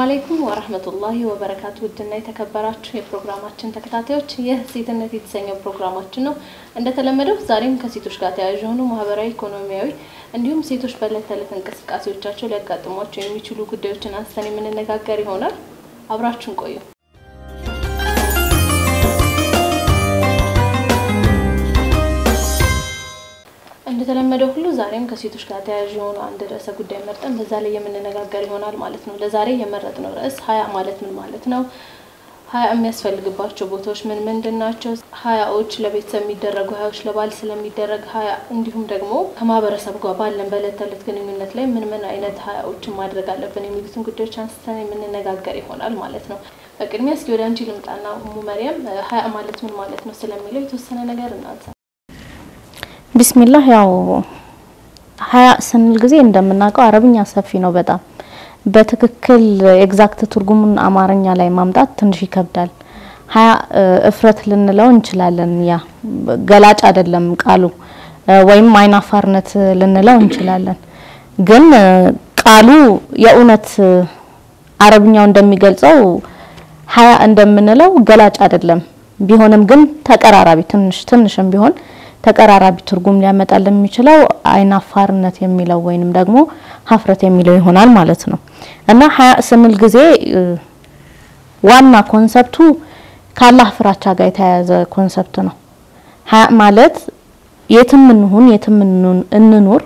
አለይኩም ወረህመቱላሂ ወበረካቱ። ውድና የተከበራችሁ የፕሮግራማችን ተከታታዮች ይህ ሴትነት የተሰኘው ፕሮግራማችን ነው። እንደተለመደው ዛሬም ከሴቶች ጋር ተያያዥ የሆኑ ማህበራዊ፣ ኢኮኖሚያዊ እንዲሁም ሴቶች በዕለት ተዕለት እንቅስቃሴዎቻቸው ሊያጋጥሟቸው የሚችሉ ጉዳዮችን አንስተን የምንነጋገር ይሆናል። አብራችሁን ቆዩ። እንደተለመደው ሁሉ ዛሬም ከሴቶች ጋር ተያያዥ የሆኑ አንድ ርዕሰ ጉዳይ መርጠን በዛ ላይ የምንነጋገር ይሆናል ማለት ነው። ለዛሬ የመረጥነው ርዕስ ሀያ ማለት ምን ማለት ነው? ሀያ የሚያስፈልግባቸው ቦታዎች ምን ምንድን ናቸው? ሀያዎች ለቤተሰብ የሚደረጉ ሀያዎች ለባል ስለሚደረግ ሀያ እንዲሁም ደግሞ ከማህበረሰብ ጋር ባለን በዕለት ተዕለት ግንኙነት ላይ ምን ምን አይነት ሀያዎችን ማድረግ አለብን የሚሉትን ጉዳዮች አንስተን የምንነጋገር ይሆናል ማለት ነው። በቅድሚያ እስኪ ወደ አንቺ ልምጣና ሙ መሪያም ሀያ ማለት ምን ማለት ነው ስለሚለው የተወሰነ ነገር እናንሳ። ቢስሚላህ ያው ሀያ ስንል ጊዜ እንደምናውቀው አረብኛ ሰፊ ነው በጣም በትክክል ኤግዛክት ትርጉሙን አማርኛ ላይ ማምጣት ትንሽ ይከብዳል። ሀያ እፍረት ልንለው እንችላለን። ያ ገላጭ አይደለም ቃሉ ወይም አይናፋርነት ልንለው እንችላለን። ግን ቃሉ የእውነት አረብኛው እንደሚገልጸው ሀያ እንደምንለው ገላጭ አይደለም። ቢሆንም ግን ተቀራራቢ ትንሽ ትንሽም ቢሆን ተቀራራቢ ትርጉም ሊያመጣልን የሚችለው አይናፋርነት የሚለው ወይንም ደግሞ ሀፍረት የሚለው ይሆናል ማለት ነው። እና ሀያ ስንል ጊዜ ዋና ኮንሰፕቱ ከአላህ ፍራቻ ጋር የተያያዘ ኮንሰፕት ነው። ሀያ ማለት የትም እንሁን የትም እንኑር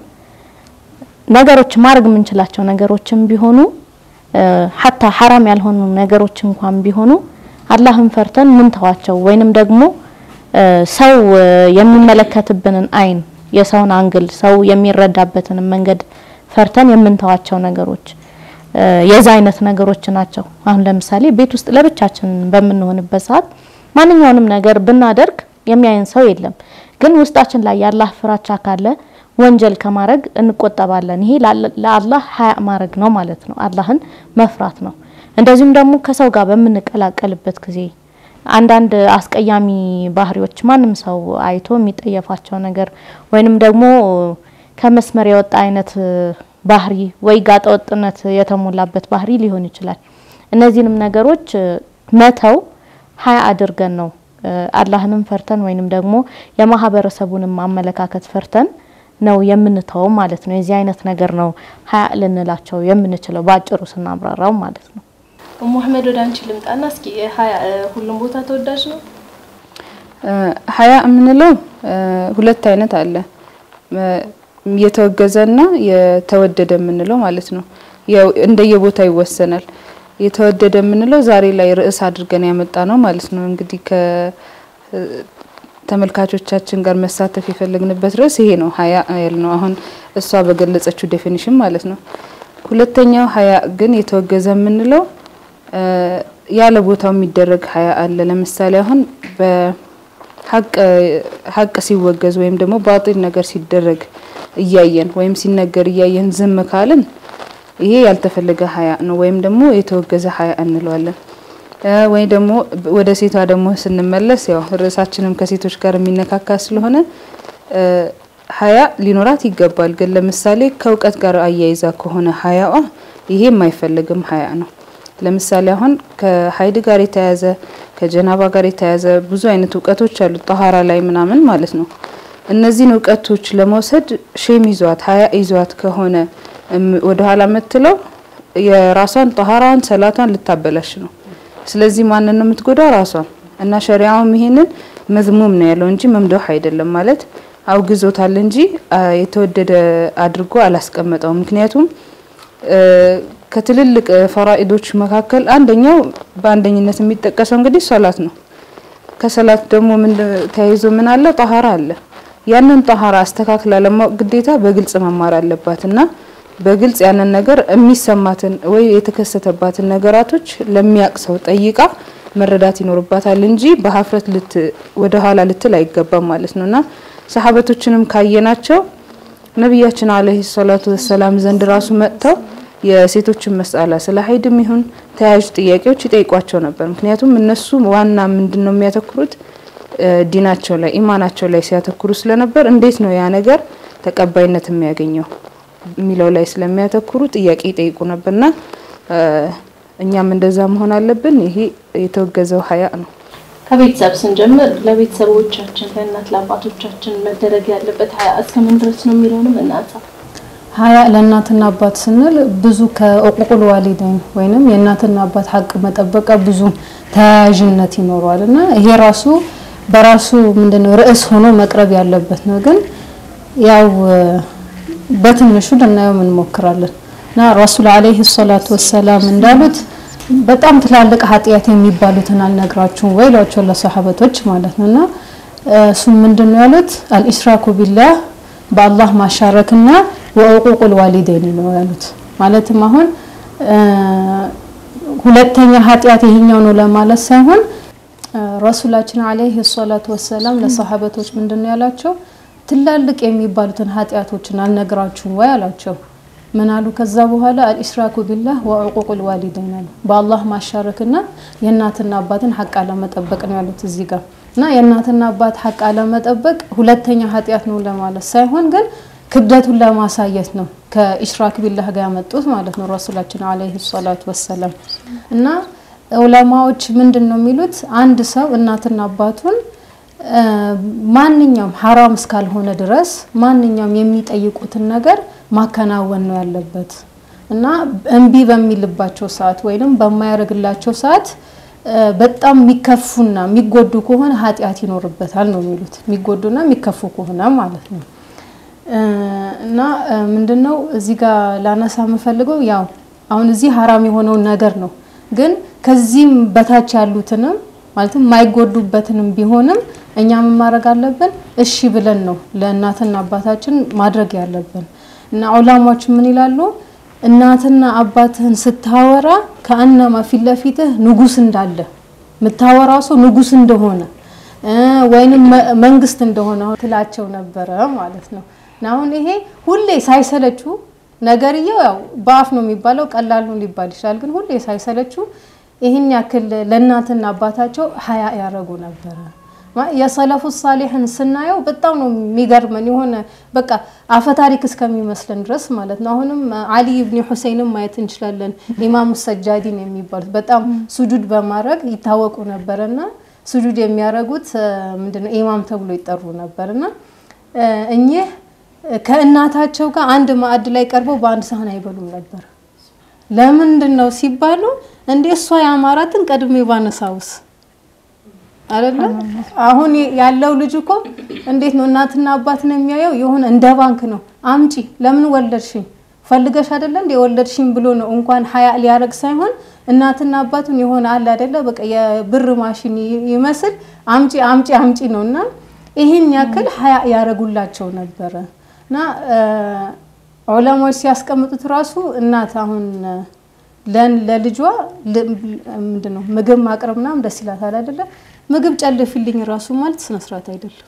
ነገሮች ማድረግ የምንችላቸው ነገሮችም ቢሆኑ ሀታ ሀራም ያልሆኑ ነገሮች እንኳን ቢሆኑ አላህን ፈርተን ምን ተዋቸው ወይንም ደግሞ ሰው የሚመለከትብንን አይን የሰውን አንግል ሰው የሚረዳበትን መንገድ ፈርተን የምንተዋቸው ነገሮች የዛ አይነት ነገሮች ናቸው። አሁን ለምሳሌ ቤት ውስጥ ለብቻችን በምንሆንበት ሰዓት ማንኛውንም ነገር ብናደርግ የሚያየን ሰው የለም። ግን ውስጣችን ላይ የአላህ ፍራቻ ካለ ወንጀል ከማድረግ እንቆጠባለን። ይሄ ለአላህ ሀያ ማድረግ ነው ማለት ነው። አላህን መፍራት ነው። እንደዚሁም ደግሞ ከሰው ጋር በምንቀላቀልበት ጊዜ አንዳንድ አስቀያሚ ባህሪዎች ማንም ሰው አይቶ የሚጠየፋቸው ነገር ወይንም ደግሞ ከመስመር የወጣ አይነት ባህሪ ወይ ጋጠወጥነት የተሞላበት ባህሪ ሊሆን ይችላል። እነዚህንም ነገሮች መተው ሀያ አድርገን ነው አላህንም ፈርተን ወይንም ደግሞ የማህበረሰቡንም አመለካከት ፈርተን ነው የምንተው ማለት ነው። የዚህ አይነት ነገር ነው ሀያ ልንላቸው የምንችለው በአጭሩ ስናብራራው ማለት ነው። ሙሐመድ ወደ አንቺ ልምጣና እስኪ ሀያ ሁሉም ቦታ ተወዳጅ ነው? ሀያ የምንለው ሁለት አይነት አለ። የተወገዘና የተወደደ የምንለው ማለት ነው። ያው እንደየቦታ ይወሰናል። የተወደደ የምንለው ዛሬ ላይ ርዕስ አድርገን ያመጣ ነው ማለት ነው። እንግዲህ ከተመልካቾቻችን ጋር መሳተፍ የፈለግንበት ርዕስ ይሄ ነው። ሀያ ያልነው አሁን እሷ በገለጸችው ዴፊኒሽን ማለት ነው። ሁለተኛው ሀያ ግን የተወገዘ የምንለው ያለ ቦታው የሚደረግ ሀያ አለ። ለምሳሌ አሁን በሀቅ ሲወገዝ ወይም ደግሞ ባጢል ነገር ሲደረግ እያየን ወይም ሲነገር እያየን ዝም ካልን ይሄ ያልተፈለገ ሀያ ነው፣ ወይም ደግሞ የተወገዘ ሀያ እንለዋለን። ወይ ደግሞ ወደ ሴቷ ደግሞ ስንመለስ ያው ርዕሳችንም ከሴቶች ጋር የሚነካካ ስለሆነ ሀያ ሊኖራት ይገባል። ግን ለምሳሌ ከእውቀት ጋር አያይዛ ከሆነ ሀያዋ ይሄ የማይፈልግም ሀያ ነው። ለምሳሌ አሁን ከሀይድ ጋር የተያያዘ ከጀናባ ጋር የተያያዘ ብዙ አይነት እውቀቶች አሉ፣ ጠሀራ ላይ ምናምን ማለት ነው። እነዚህን እውቀቶች ለመውሰድ ሼም ይዟት ሀያ ይዟት ከሆነ ወደ ኋላ የምትለው የራሷን ጠሀራዋን ሰላቷን ልታበላሽ ነው። ስለዚህ ማንን ነው የምትጎዳው? ራሷን እና ሸሪያውም ይሄንን መዝሙም ነው ያለው እንጂ መምደህ አይደለም ማለት አውግዞታል እንጂ የተወደደ አድርጎ አላስቀመጠውም። ምክንያቱም ከትልልቅ ፈራኢዶች መካከል አንደኛው በአንደኝነት የሚጠቀሰው እንግዲህ ሶላት ነው። ከሶላት ደግሞ ምን ተያይዞ ምን አለ? ጠሀራ አለ። ያንን ጠሀራ አስተካክላ ለማወቅ ግዴታ በግልጽ መማር አለባት እና በግልጽ ያንን ነገር የሚሰማትን ወይ የተከሰተባትን ነገራቶች ለሚያቅ ሰው ጠይቃ መረዳት ይኖርባታል እንጂ በሀፍረት ልት ወደ ኋላ ልትል አይገባም ማለት ነው እና ሰሀበቶችንም ካየናቸው ነቢያችን አለይሂ ሰላቱ ወሰላም ዘንድ ራሱ መጥተው የሴቶችን መስአላ ስለ ሀይድም ይሁን ተያያዥ ጥያቄዎች ይጠይቋቸው ነበር። ምክንያቱም እነሱ ዋና ምንድን ነው የሚያተኩሩት ዲናቸው ላይ ኢማናቸው ላይ ሲያተኩሩ ስለነበር እንዴት ነው ያ ነገር ተቀባይነት የሚያገኘው የሚለው ላይ ስለሚያተኩሩ ጥያቄ ይጠይቁ ነበርና እኛም እንደዛ መሆን አለብን። ይሄ የተወገዘው ሀያ ነው። ከቤተሰብ ስንጀምር ለቤተሰቦቻችን ለእናት ለአባቶቻችን መደረግ ያለበት ሀያ እስከምን ድረስ ነው የሚለውንም እናንሳ። ሀያ ለእናትና አባት ስንል ብዙ ከእቁቁል ዋሊደይን ወይንም የእናትና አባት ሀቅ መጠበቃ ብዙ ተያያዥነት ይኖረዋል እና ይሄ ራሱ በራሱ ምንድነው ርዕስ ሆኖ መቅረብ ያለበት ነው። ግን ያው በትንሹ ልናየው እንሞክራለን እና ረሱል አለይሂ ሰላቱ ወሰላም እንዳሉት በጣም ትላልቅ ኃጢአት የሚባሉትን አልነግራችሁም ወይ ሏቸው ለሰሐበቶች ማለት ነው። እና እሱም ምንድን ነው ያሉት አልኢሽራኩ ቢላህ በአላህ ማሻረክና ወዕቁቁል ዋሊደይን ነው ያሉት። ማለትም አሁን ሁለተኛ ኃጢአት ይሄኛው ነው ለማለት ሳይሆን ረሱላችን አለይሂ ሰላቱ ወሰላም ለሰሐበቶች ምንድን ነው ያላቸው ትላልቅ የሚባሉትን ኃጢአቶችን አልነግራችሁም ወይ አላቸው። ምን አሉ? ከዛ በኋላ አልኢሽራኩ ቢላህ ወዕቁቁል ዋሊደይን አሉ። በአላህ ማሻረክና የእናትና አባትን ሀቅ አለመጠበቅ ነው ያሉት እዚህ ጋር እና የእናትና አባት ሀቅ አለመጠበቅ ሁለተኛ ኃጢአት ነው ለማለት ሳይሆን ግን ክብደቱን ለማሳየት ነው ከኢሽራክ ቢላህ ጋር ያመጡት ማለት ነው ረሱላችን አለይሂ ሰላቱ ወሰላም። እና ዑለማዎች ምንድን ነው የሚሉት አንድ ሰው እናትና አባቱን ማንኛውም ሀራም እስካልሆነ ድረስ ማንኛውም የሚጠይቁትን ነገር ማከናወን ነው ያለበት እና እምቢ በሚልባቸው ሰዓት ወይንም በማያደርግላቸው ሰዓት በጣም የሚከፉና የሚጎዱ ከሆነ ኃጢአት ይኖርበታል ነው የሚሉት። የሚጎዱና የሚከፉ ከሆነ ማለት ነው። እና ምንድነው እዚህ ጋር ላነሳ የምፈልገው ያው አሁን እዚህ ሀራም የሆነውን ነገር ነው። ግን ከዚህም በታች ያሉትንም ማለትም የማይጎዱበትንም ቢሆንም እኛ ምን ማድረግ አለብን? እሺ ብለን ነው ለእናትና አባታችን ማድረግ ያለብን። እና ዑላማዎች ምን ይላሉ? እናትና አባትህን ስታወራ ከአነማ ፊት ለፊትህ ንጉስ እንዳለ የምታወራው ሰው ንጉስ እንደሆነ ወይንም መንግስት እንደሆነ ትላቸው ነበረ ማለት ነው። እና አሁን ይሄ ሁሌ ሳይሰለቹ ነገርየው ያው በአፍ ነው የሚባለው ቀላል ነው ሊባል ይችላል። ግን ሁሌ ሳይሰለቹ ይህን ያክል ለእናትና አባታቸው ሀያ ያደረጉ ነበረ። የሰለፉ ሳሊሕን ስናየው በጣም ነው የሚገርመን የሆነ በቃ አፈታሪክ እስከሚመስለን ድረስ ማለት ነው። አሁንም አሊ ብኒ ሁሴይንም ማየት እንችላለን። ኢማሙ ሰጃዲን የሚባሉት በጣም ሱጁድ በማድረግ ይታወቁ ነበረና ሱጁድ የሚያደርጉት ምንድነው ኢማም ተብሎ ይጠሩ ነበርና እኚህ ከእናታቸው ጋር አንድ ማዕድ ላይ ቀርበው በአንድ ሳህን አይበሉም ነበር። ለምንድን ነው ሲባሉ እንዴ እሷ የአማራትን ቀድሜ ባነሳውስ አይደለ? አሁን ያለው ልጅ እኮ እንዴት ነው እናትና አባትን የሚያየው የሆነ እንደ ባንክ ነው። አምጪ ለምን ወለድሽኝ ፈልገሽ አይደለ እንደ ወለድሽኝ ብሎ ነው እንኳን ሀያ ሊያረግ ሳይሆን እናትና አባቱን የሆነ አለ አይደለ በቃ የብር ማሽን ይመስል አምጪ አምጪ አምጪ ነው እና ይህን ያክል ሀያ ያረጉላቸው ነበረ እና ዑለማዎች ሲያስቀምጡት ራሱ እናት አሁን ለልጇ ምንድን ነው ምግብ ማቅረብ ምናምን ደስ ይላታል አይደለ? ምግብ ጨልፊልኝ ራሱ ማለት ስነ ስርዓት አይደለም።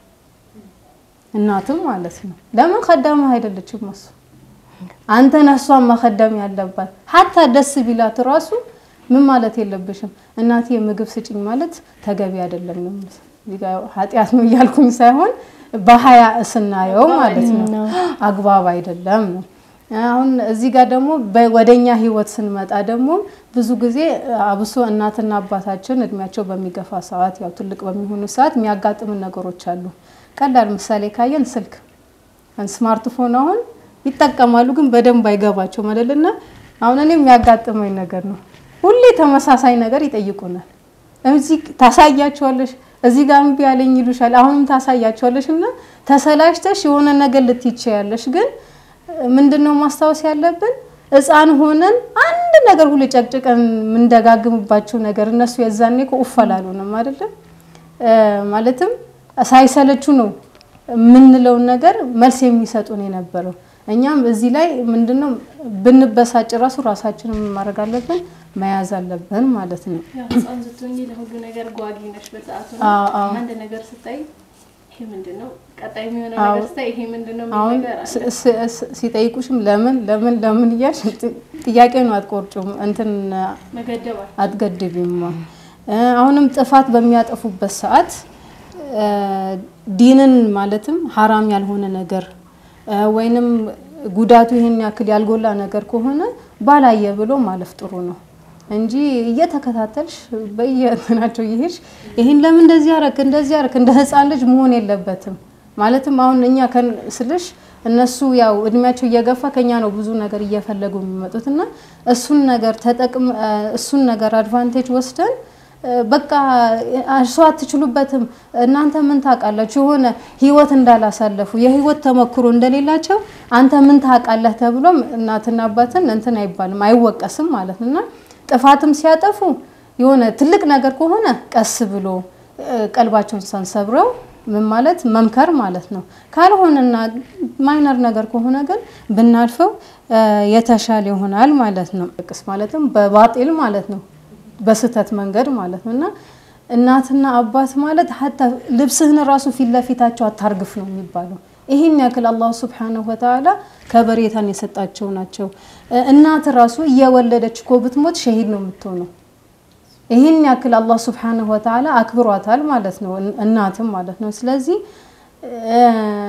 እናትም ማለት ነው። ለምን ከዳማ አይደለችም እሱ አንተ ነሷን መከደም ያለባት ሀታ ደስ ቢላት ራሱ ምን ማለት የለብሽም እናቴ ምግብ ስጭኝ ማለት ተገቢ አይደለም ነው ኃጢአት ነው እያልኩኝ ሳይሆን በሀያ ስናየው ማለት ነው አግባብ አይደለም ነው። አሁን እዚህ ጋር ደግሞ ወደኛ ህይወት ስንመጣ ደግሞ ብዙ ጊዜ አብሶ እናትና አባታችን እድሜያቸው በሚገፋ ሰዓት ያው ትልቅ በሚሆኑ ሰዓት የሚያጋጥምን ነገሮች አሉ። ቀላል ምሳሌ ካየን ስልክ ስማርትፎን አሁን ይጠቀማሉ፣ ግን በደንብ አይገባቸው መለልና አሁን እኔ የሚያጋጥመኝ ነገር ነው። ሁሌ ተመሳሳይ ነገር ይጠይቁናል። እዚህ ታሳያቸዋለሽ እዚህ ጋር እምቢ ያለኝ ይሉሻል። አሁንም ታሳያቸዋለሽ እና ተሰላሽተሽ የሆነ ነገር ልትይቻያለሽ። ግን ምንድነው ማስታወስ ያለብን ህፃን ሆነን አንድ ነገር ሁሉ ጨቅጭቀን የምንደጋግምባቸው ነገር እነሱ የዛኔ እኮ ኡፍ አላሉንም አይደለም። ማለትም ሳይሰለቹ ነው የምንለውን ነገር መልስ የሚሰጡን የነበረው። እኛም እዚህ ላይ ምንድነው ብንበሳጭ ራሱ ራሳችንን ማድረግ አለብን መያዝ አለብን ማለት ነው። ህፃን ስትሆኚ ለሁሉ ነገር ጓጊ ነሽ። በሰዓቱ አዎ፣ አዎ። አንድ ነገር ስታይ ይሄ ምንድን ነው ቀጣይ የሚሆነው አዎ። ነገር ስታይ ይሄ ምንድን ነው የሚል አሁን ነገር አለ። ስ- ስ- ስ- ሲጠይቁሽም ለምን ለምን ለምን እያልሽ ጥ- ጥያቄውን አትቆርጩም እንትን መገደባል አትገድቢም። እ አሁንም ጥፋት በሚያጠፉበት ሰዓት እ ዲንን ማለትም ሀራም ያልሆነ ነገር እ ወይንም ጉዳቱ ይህን ያክል ያልጎላ ነገር ከሆነ ባላየ ብሎ ማለፍ ጥሩ ነው። እንጂ እየተከታተልሽ በየእንትናቸው እየሄድሽ ይሄን ለምን እንደዚህ አረክ እንደዚህ አረክ እንደ ህፃን ልጅ መሆን የለበትም። ማለትም አሁን እኛ ከን- ስልሽ እነሱ ያው እድሜያቸው እየገፋ ከኛ ነው ብዙ ነገር እየፈለጉ የሚመጡት እና እሱን ነገር ተጠቅም እሱን ነገር አድቫንቴጅ ወስደን እ፣ በቃ እርሶ አትችሉበትም እናንተ ምን ታውቃላችሁ የሆነ ህይወት እንዳላሳለፉ የህይወት ተሞክሮ እንደሌላቸው አንተ ምን ታውቃለህ ተብሎም እናትና አባትን እንትን አይባልም አይወቀስም ማለት ነው እና ጥፋትም ሲያጠፉ የሆነ ትልቅ ነገር ከሆነ ቀስ ብሎ እ፣ ቀልባቸውን ሳንሰብረው ምን ማለት መምከር ማለት ነው። ካልሆነና ማይነር ነገር ከሆነ ግን ብናልፈው እ፣ የተሻለ ይሆናል ማለት ነው። ቅስ ማለትም በባጢል ማለት ነው በስህተት መንገድ ማለት ነው እና እናትና አባት ማለት ሀታ ልብስህን ራሱ ፊት ለፊታቸው አታርግፍ ነው የሚባለው። ይህን ያክል አላሁ ስብሓነሁ ወተዓላ ከበሬታን የሰጣቸው ናቸው። እ፣ እናት ራሱ እየወለደች እኮ ብትሞት ሸሂድ ነው የምትሆነው። ይህን ያክል አላህ ስብሓነሁ ወተዓላ አክብሯታል ማለት ነው፣ እን- እናትም ማለት ነው። ስለዚህ እ፣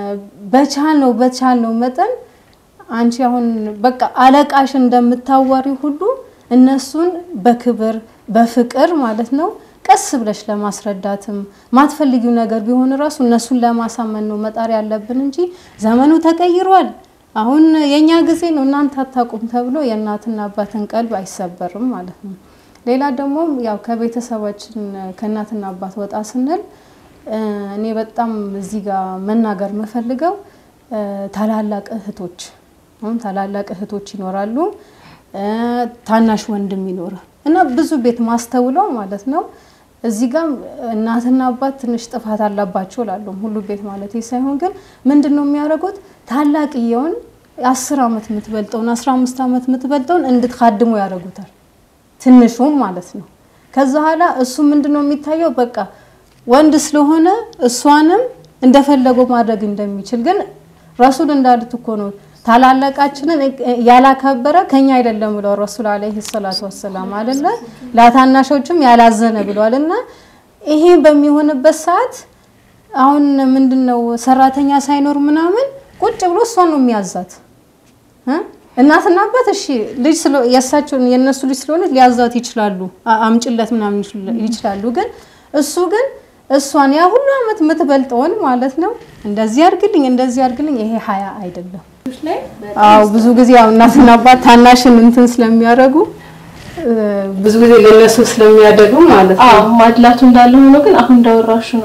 በቻልነው በቻልነው መጠን አንቺ አሁን በቃ አለቃሽ እንደምታዋሪ ሁሉ እነሱን በክብር በፍቅር ማለት ነው ቀስ ብለሽ ለማስረዳትም ማትፈልጊው ነገር ቢሆን እራሱ እነሱን ለማሳመን ነው መጣር ያለብን እንጂ ዘመኑ ተቀይሯል፣ አሁን የኛ ጊዜ ነው እናንተ አታውቁም ተብሎ የእናትና አባትን ቀልብ አይሰበርም ማለት ነው። ሌላ ደግሞ ያው ከቤተሰባችን ከእናትና አባት ወጣ ስንል እ፣ እኔ በጣም እዚህ ጋር መናገር የምፈልገው እ፣ ታላላቅ እህቶች አሁን ታላላቅ እህቶች ይኖራሉ እ፣ ታናሽ ወንድም ይኖራል እና ብዙ ቤት ማስተውለው ማለት ነው እዚህ ጋር እናትና አባት ትንሽ ጥፋት አለባቸው ላሉም ሁሉ ቤት ማለት ሳይሆን ግን ምንድን ነው የሚያደርጉት ታላቅየውን አስር ዓመት የምትበልጠውን አስራ አምስት ዓመት የምትበልጠውን እንድትካድሙ ያደርጉታል ትንሹም ማለት ነው። ከዛ ኋላ እሱ ምንድን ነው የሚታየው በቃ ወንድ ስለሆነ እሷንም እንደፈለገው ማድረግ እንደሚችል ግን ረሱል እንዳሉት እኮ ነው ታላላቃችንን ያላከበረ ከኛ አይደለም ብለው ረሱል አለይሂ ሰላቱ ወሰላም አይደለ ለታናሾችም ያላዘነ ብለዋል። እና ይሄ በሚሆንበት ሰዓት አሁን ምንድነው ሰራተኛ ሳይኖር ምናምን ቁጭ ብሎ እሷን ነው የሚያዛት እ? እናትና አባት እሺ ልጅ ስለ የእሳቸውን የእነሱ ልጅ ስለሆነ ሊያዛት ይችላሉ፣ አ- አምጭለት ምናምን ይችላ- ይችላሉ። ግን እሱ ግን እሷን ያ ሁሉ አመት የምትበልጠውን ማለት ነው እንደዚህ አድርግልኝ እንደዚህ አድርግልኝ፣ ይሄ ሀያ አይደለም። አዎ ብዙ ጊዜ ያው እናትና አባት ታናሽን እንትን ስለሚያደርጉ እ፣ ብዙ ጊዜ ለነሱ ስለሚያደርጉ ማለት ነው። አዎ ማድላቱ እንዳለ ሆኖ ግን አሁን እንዳወራሹ ነው።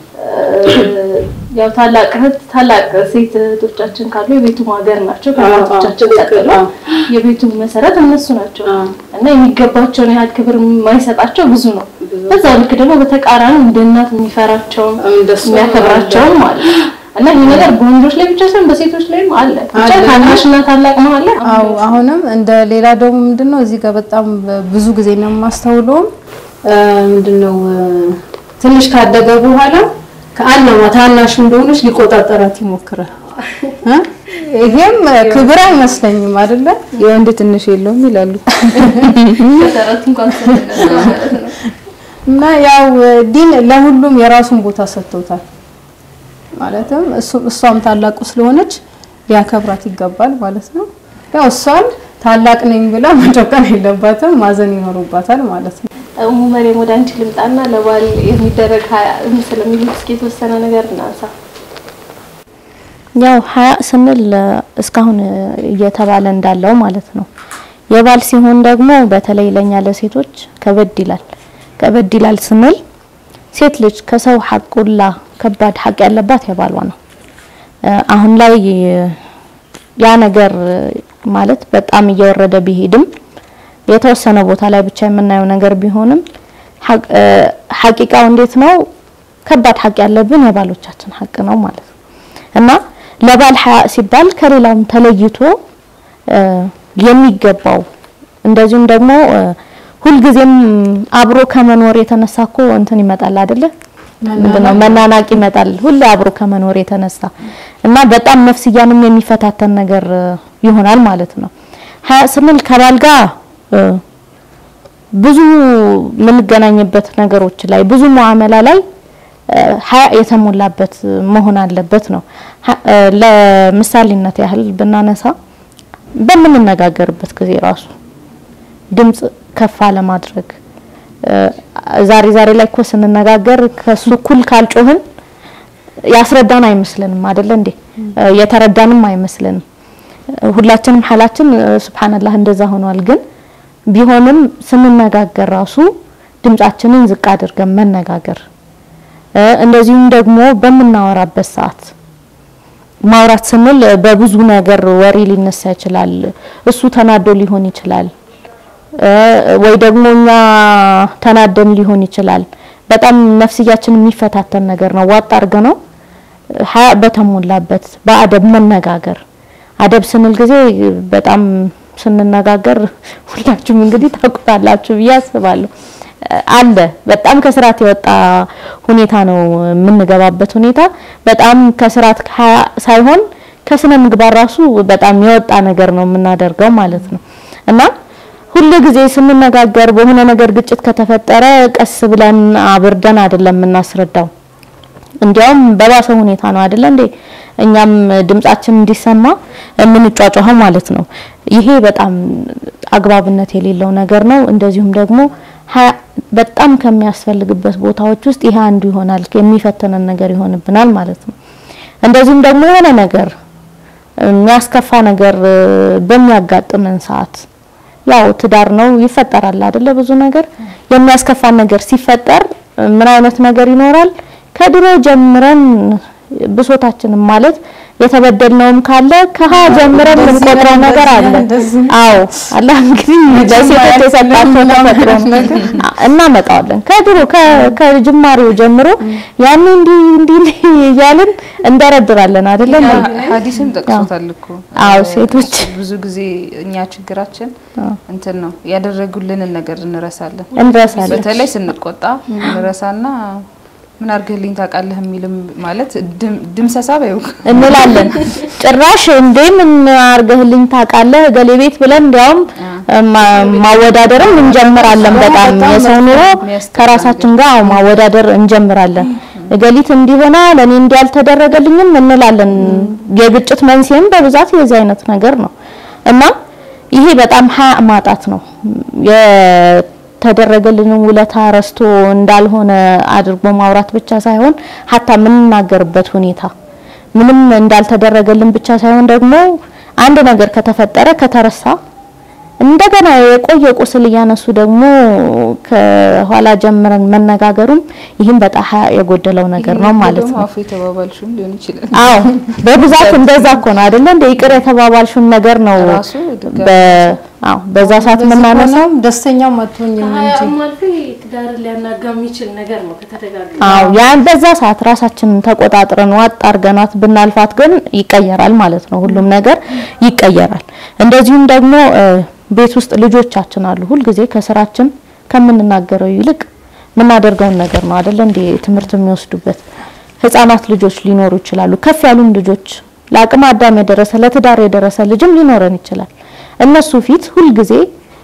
ያው ታላቅ እህት ታላቅ ሴት እህቶቻችን ካሉ የቤቱ ሀገር ናቸው። ከእናቶቻችን ቀጥሎ የቤቱ መሰረት እነሱ ናቸው እና የሚገባቸውን ያህል ክብር የማይሰጣቸው ብዙ ነው። በዛ ልክ ደግሞ በተቃራኒ እንደ እናት የሚፈራቸውን እንደሱ የሚያከብራቸውን ማለት ነው እና ይህ ነገር በወንዶች ላይ ብቻ ሳይሆን በሴቶች ላይም አለ። ብቻ ታናሽና ታላቅ መሀል ላይ አዎ አሁንም እንደ ሌላ ደግሞ ምንድነው እዚህ ጋር በጣም ብዙ ጊዜ ነው የማስተውለውም እ፣ ምንድነው እ፣ ትንሽ ካደገ በኋላ ከአናማ ታናሽ እንደሆነች ሊቆጣጠራት ይሞክራል እ? ይሄም ክብር አይመስለኝም አይደለ? የወንድ ትንሽ የለውም ይላሉ። መሰረት እንኳን ስለሌለ ማለት ነው። እና ያው ዲን ለሁሉም የራሱን ቦታ ሰጥቶታል። ማለትም እሱ- እሷም ታላቁ ስለሆነች ሊያከብራት ይገባል ማለት ነው። ያው እሷም ታላቅ ነኝ ብላ መጨቀን የለባትም፣ ማዘን ይኖሩባታል ማለት ነው። እሙ መሬም ወደ አንቺ ልምጣና ለባል የሚደረግ ሀያ ስለሚሉት እስኪ የተወሰነ ነገር እናንሳ። ያው ሀያ ስንል እ፣ እስካሁን እ፣ እየተባለ እንዳለው ማለት ነው። የባል ሲሆን ደግሞ በተለይ ለኛ ለሴቶች ከበድ ይላል። ከበድ ይላል ስንል ሴት ልጅ ከሰው ሐቁላ ከባድ ሐቅ ያለባት የባሏ ነው። እ፣ አሁን ላይ እ፣ ያ ነገር እ፣ ማለት በጣም እየወረደ ቢሄድም የተወሰነ ቦታ ላይ ብቻ የምናየው ነገር ቢሆንም ሐቅ- እ፣ ሐቂቃው እንዴት ነው? ከባድ ሐቅ ያለብን የባሎቻችን ሐቅ ነው ማለት ነው። እና ለባል ሀያ ሲባል ከሌላውም ተለይቶ እ፣ የሚገባው እንደዚሁም ደግሞ እ፣ ሁልጊዜም አብሮ ከመኖር የተነሳ እኮ እንትን ይመጣል አይደለ? ምንድነው መናናቅ ይመጣል ሁሌ አብሮ ከመኖር የተነሳ እና በጣም ነፍስያንም የሚፈታተን ነገር እ፣ ይሆናል ማለት ነው። ሀያ ስንል ከባል ጋር እ፣ ብዙ የምንገናኝበት ነገሮች ላይ ብዙ ሙዓመላ ላይ እ፣ ሀያ የተሞላበት መሆን አለበት ነው። ሀ- እ፣ ለምሳሌነት ያህል ብናነሳ በምንነጋገርበት ጊዜ ራሱ ድምጽ ከፍ አለማድረግ ዛሬ ዛሬ ላይ እኮ ስንነጋገር ከሱ እኩል ካልጮህን ያስረዳን አይመስልንም አይደለ እንዴ? የተረዳንም አይመስልንም። ሁላችንም ሐላችን ሱብሃንአላህ እንደዛ ሆኗል። ግን ቢሆንም ስንነጋገር ራሱ ድምጻችንን ዝቅ አድርገን መነጋገር እንደዚሁም ደግሞ በምናወራበት ሰዓት ማውራት ስንል በብዙ ነገር ወሬ ሊነሳ ይችላል። እሱ ተናዶ ሊሆን ይችላል ወይ ደግሞ እኛ ተናደን ሊሆን ይችላል። በጣም ነፍስያችን የሚፈታተን ነገር ነው። ዋጥ አድርገ ነው ሀያ በተሞላበት በአደብ መነጋገር። አደብ ስንል ጊዜ በጣም ስንነጋገር ሁላችሁም እንግዲህ ታውቁታላችሁ ብዬ አስባለሁ። አለ በጣም ከስርዓት የወጣ ሁኔታ ነው የምንገባበት ሁኔታ በጣም ከስርዓት ሳይሆን ከስነ ምግባር ራሱ በጣም የወጣ ነገር ነው የምናደርገው ማለት ነው እና ሁሉ ጊዜ ስንነጋገር በሆነ ነገር ግጭት ከተፈጠረ ቀስ ብለን አብርደን አይደለም የምናስረዳው። እንዲያውም በባሰ ሁኔታ ነው አይደለ እንዴ እኛም ድምጻችን እንዲሰማ የምንጫጫኸው ማለት ነው። ይሄ በጣም አግባብነት የሌለው ነገር ነው። እንደዚሁም ደግሞ በጣም ከሚያስፈልግበት ቦታዎች ውስጥ ይሄ አንዱ ይሆናል። የሚፈተነን ነገር ይሆንብናል ማለት ነው። እንደዚሁም ደግሞ የሆነ ነገር የሚያስከፋ ነገር በሚያጋጥመን ሰዓት ያው ትዳር ነው ይፈጠራል አይደለ? ብዙ ነገር የሚያስከፋን ነገር ሲፈጠር ምን አይነት ነገር ይኖራል? ከድሮ ጀምረን ብሶታችንም ማለት የተበደልነውም ካለ ከሀ ጀምረን የምንቆጥረው ነገር አለ። አዎ አላህ እንግዲህ ለሴቶች የሰጣቸው ተፈጥሮ እናመጣዋለን። ከድሮ ከጅማሬው ጀምሮ ያን እንዲህ እንዲህ እያልን እንደረድራለን አይደለም። ሀዲስም ጠቅሶታል እኮ አዎ ሴቶች ብዙ ጊዜ እኛ ችግራችን እንትን ነው ያደረጉልንን ነገር እንረሳለን። እንረሳለን። በተለይ ስንቆጣ እንረሳና ምን አድርገህልኝ ታውቃለህ የሚልም ማለት ድምሰሳ በይው እንላለን። ጭራሽ እንዴ ምን አድርገህልኝ ታውቃለህ ገሌ ቤት ብለን እንዲያውም ማወዳደርም እንጀምራለን። በጣም የሰው ኑሮ ከራሳችን ጋር ማወዳደር እንጀምራለን። እገሊት እንዲሆና ለኔ እንዲህ አልተደረገልኝም እንላለን። የግጭት መንስኤም በብዛት የዚህ አይነት ነገር ነው እና ይሄ በጣም ሀያ ማጣት ነው። የተደረገልንን ውለታ ረስቶ እንዳልሆነ አድርጎ ማውራት ብቻ ሳይሆን ሀታ የምንናገርበት ሁኔታ ምንም እንዳልተደረገልን ብቻ ሳይሆን ደግሞ አንድ ነገር ከተፈጠረ ከተረሳ እንደገና የቆየ ቁስል እያነሱ ደግሞ ከኋላ ጀምረን መነጋገሩም ይህም በጣም የጎደለው ነገር ነው ማለት ነው። አፉ የተባባልሽም ሊሆን ይችላል። አዎ በብዛት እንደዛ እኮ ነው አይደለ? እንደ ይቅር የተባባልሽውን ነገር ነው ራሱ ድጋሚ በ አዎ በዛ ሰዓት የምናነሳው ደስተኛም አትሆኝም እንጂ ሀያም አልፎ ትዳርን ሊያናጋ የሚችል ነገር ነው ከተደጋገመ። አዎ ያን በዛ ሰዓት ራሳችንን ተቆጣጥረን ዋጥ አርገናት ብናልፋት ግን ይቀየራል ማለት ነው። ሁሉም ነገር ይቀየራል። እንደዚሁም ደግሞ ቤት ውስጥ ልጆቻችን አሉ። ሁልጊዜ ከስራችን ከምንናገረው ይልቅ የምናደርገውን ነገር ነው አይደለ እንዴ ትምህርት የሚወስዱበት ህፃናት ልጆች ሊኖሩ ይችላሉ። ከፍ ያሉም ልጆች ለአቅመ አዳም የደረሰ ለትዳር የደረሰ ልጅም ሊኖረን ይችላል። እነሱ ፊት ሁልጊዜ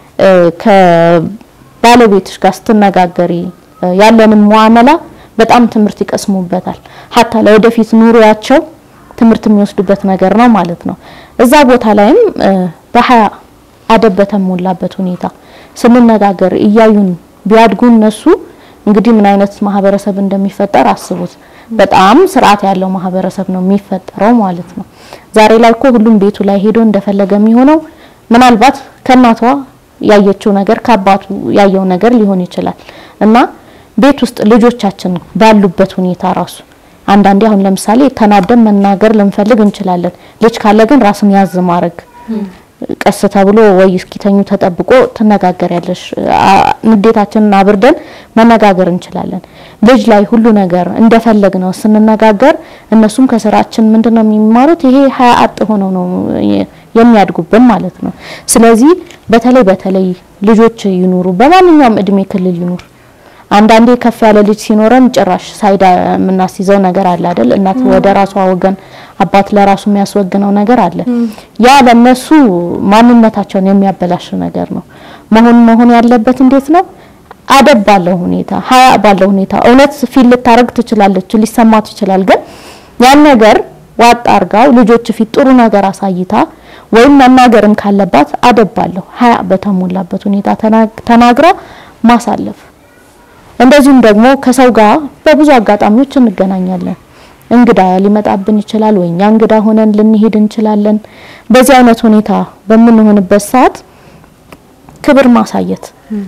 ከባለቤትሽ ጋር ስትነጋገሪ ያለንን ሙአመላ በጣም ትምህርት ይቀስሙበታል። ሀታ ለወደፊት ኑሮያቸው ትምህርት የሚወስዱበት ነገር ነው ማለት ነው። እዛ ቦታ ላይም በሀያ አደብ በተሞላበት ሁኔታ ስንነጋገር እያዩን ቢያድጉ እነሱ እንግዲህ ምን አይነት ማህበረሰብ እንደሚፈጠር አስቡት። በጣም ስርዓት ያለው ማህበረሰብ ነው የሚፈጠረው ማለት ነው። ዛሬ ላይ እኮ ሁሉም ቤቱ ላይ ሄዶ እንደፈለገ የሚሆነው ምናልባት ከእናቷ ያየችው ነገር ከአባቱ ያየው ነገር ሊሆን ይችላል እና ቤት ውስጥ ልጆቻችን ባሉበት ሁኔታ ራሱ አንዳንዴ አሁን ለምሳሌ ተናደን መናገር ልንፈልግ እንችላለን። ልጅ ካለ ግን ራስን ያዝ ማድረግ ቀስ ተብሎ ወይ እስኪተኙ ተጠብቆ ትነጋገሪያለሽ። ንዴታችንን አብርደን መነጋገር እንችላለን። ልጅ ላይ ሁሉ ነገር እንደፈለግ ነው ስንነጋገር፣ እነሱም ከስራችን ምንድነው የሚማሩት? ይሄ ሀያ አጥ ሆነው ነው የሚያድጉብን ማለት ነው። ስለዚህ በተለይ በተለይ ልጆች ይኑሩ፣ በማንኛውም እድሜ ክልል ይኑር። አንዳንዴ ከፍ ያለ ልጅ ሲኖረን ጭራሽ ሳይዳ የምናስይዘው ነገር አለ አይደል? እናት ወደ ራሷ ወገን፣ አባት ለራሱ የሚያስወግነው ነገር አለ። ያ ለነሱ ማንነታቸውን የሚያበላሽ ነገር ነው። መሆን መሆን ያለበት እንዴት ነው? አደብ ባለው ሁኔታ፣ ሀያ ባለው ሁኔታ። እውነት ፊት ልታረግ ትችላለች፣ ሊሰማት ይችላል። ግን ያን ነገር ዋጥ አርጋው ልጆች ፊት ጥሩ ነገር አሳይታ ወይም መናገርም ካለባት አደብ ባለው ሀያ በተሞላበት ሁኔታ ተናግራ ማሳለፍ። እንደዚሁም ደግሞ ከሰው ጋር በብዙ አጋጣሚዎች እንገናኛለን። እንግዳ ሊመጣብን ይችላል፣ ወይ እኛ እንግዳ ሆነን ልንሄድ እንችላለን። በዚህ አይነት ሁኔታ በምንሆንበት ሰዓት ክብር ማሳየት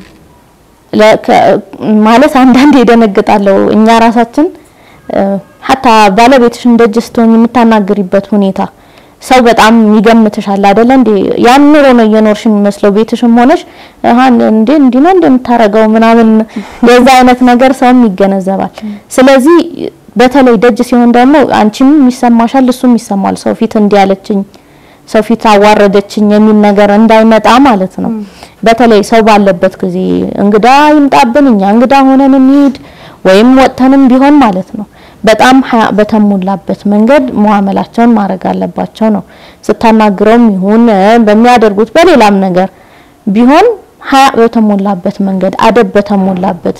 ማለት አንዳንዴ ይደነግጣለሁ። እኛ ራሳችን ሀታ ባለቤትሽን ደጅ ስትሆኝ የምታናግሪበት ሁኔታ ሰው በጣም ይገምትሻል አይደለ እንዴ? ያን ኑሮ ነው እየኖርሽ የሚመስለው ቤትሽም ሆነሽ አሃን እንዴ እንዲህ ነው እንደምታረገው ምናምን የዛ አይነት ነገር ሰውም ይገነዘባል። ስለዚህ በተለይ ደጅ ሲሆን ደግሞ አንቺም ይሰማሻል፣ እሱም ይሰማል። ሰው ፊት እንዲያለችኝ ሰው ፊት አዋረደችኝ የሚል ነገር እንዳይመጣ ማለት ነው። በተለይ ሰው ባለበት ጊዜ እንግዳ ይምጣብን እኛ እንግዳ ሆነን እንሂድ ወይም ወጥተንም ቢሆን ማለት ነው በጣም ሀያ በተሞላበት መንገድ ሙአመላቸውን ማድረግ አለባቸው ነው። ስታናግረውም ይሁን በሚያደርጉት በሌላም ነገር ቢሆን ሀያ በተሞላበት መንገድ አደብ በተሞላበት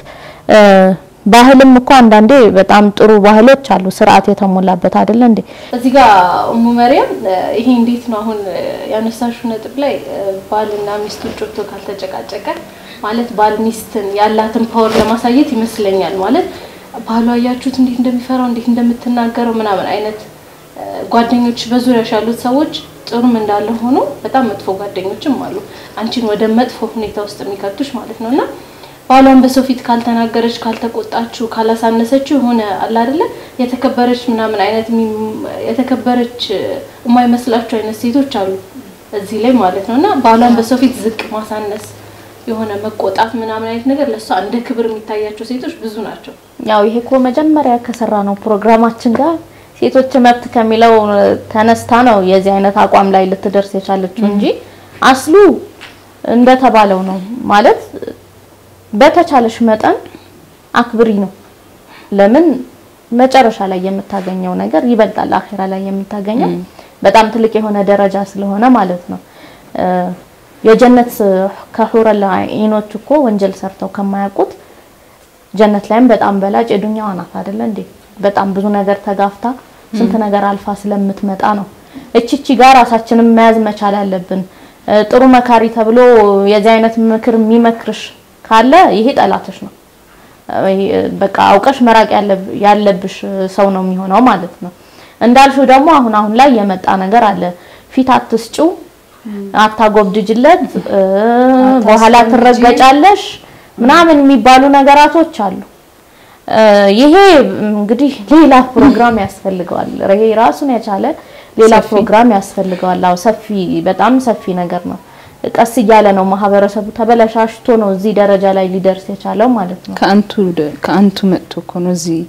ባህልም እኮ አንዳንዴ በጣም ጥሩ ባህሎች አሉ፣ ስርዓት የተሞላበት አይደለ እንዴ? እዚህ ጋር እሙ መሪያም ይሄ እንዴት ነው አሁን ያነሳሽው ነጥብ ላይ ባልና ሚስት ውጭ ወጥቶ ካልተጨቃጨቀ ማለት ባል ሚስትን ያላትን ፓወር ለማሳየት ይመስለኛል ማለት ባሏ አያችሁት እንዴት እንደሚፈራው እንዴት እንደምትናገረው ምናምን አይነት ጓደኞች በዙሪያሽ ያሉት ሰዎች ጥሩም እንዳለ ሆኖ በጣም መጥፎ ጓደኞችም አሉ፣ አንቺን ወደ መጥፎ ሁኔታ ውስጥ የሚከቱሽ ማለት ነው እና ባሏን በሰው ፊት ካልተናገረች፣ ካልተቆጣችው፣ ካላሳነሰችው የሆነ አለ አይደለ የተከበረች ምናምን አይነት የተከበረች የማይመስላቸው አይነት ሴቶች አሉ እዚህ ላይ ማለት ነው እና ባሏን በሰው ፊት ዝቅ ማሳነስ የሆነ መቆጣት ምናምን አይነት ነገር ለእሷ እንደ ክብር የሚታያቸው ሴቶች ብዙ ናቸው። ያው ይሄ እኮ መጀመሪያ ከሰራ ነው ፕሮግራማችን ጋር ሴቶች መብት ከሚለው ተነስታ ነው የዚህ አይነት አቋም ላይ ልትደርስ የቻለችው እንጂ አስሉ እንደተባለው ነው ማለት በተቻለሽ መጠን አክብሪ ነው። ለምን መጨረሻ ላይ የምታገኘው ነገር ይበልጣል። አኺራ ላይ የምታገኘው በጣም ትልቅ የሆነ ደረጃ ስለሆነ ማለት ነው። የጀነት ከሁረል ዒኖች እኮ ወንጀል ሰርተው ከማያውቁት ጀነት ላይም በጣም በላጭ የዱንያዋ ናት አይደለ እንዴ? በጣም ብዙ ነገር ተጋፍታ ስንት ነገር አልፋ ስለምትመጣ ነው። እቺቺ ጋር ራሳችንን መያዝ መቻል አለብን። ጥሩ መካሪ ተብሎ የዚህ አይነት ምክር የሚመክርሽ ካለ ይሄ ጠላትሽ ነው። በቃ አውቀሽ መራቅ ያለብሽ ሰው ነው የሚሆነው ማለት ነው። እንዳልሽው ደግሞ አሁን አሁን ላይ የመጣ ነገር አለ። ፊት አትስጪው፣ አታጎብድጅለት፣ በኋላ ትረገጫለሽ ምናምን የሚባሉ ነገራቶች አሉ። ይሄ እንግዲህ ሌላ ፕሮግራም ያስፈልገዋል። ይሄ ራሱን የቻለ ሌላ ፕሮግራም ያስፈልገዋል። አዎ ሰፊ በጣም ሰፊ ነገር ነው። ቀስ እያለ ነው ማህበረሰቡ ተበለሻሽቶ ነው እዚህ ደረጃ ላይ ሊደርስ የቻለው ማለት ነው። ከአንቱ ከአንቱ መጥቶ እኮ ነው እዚህ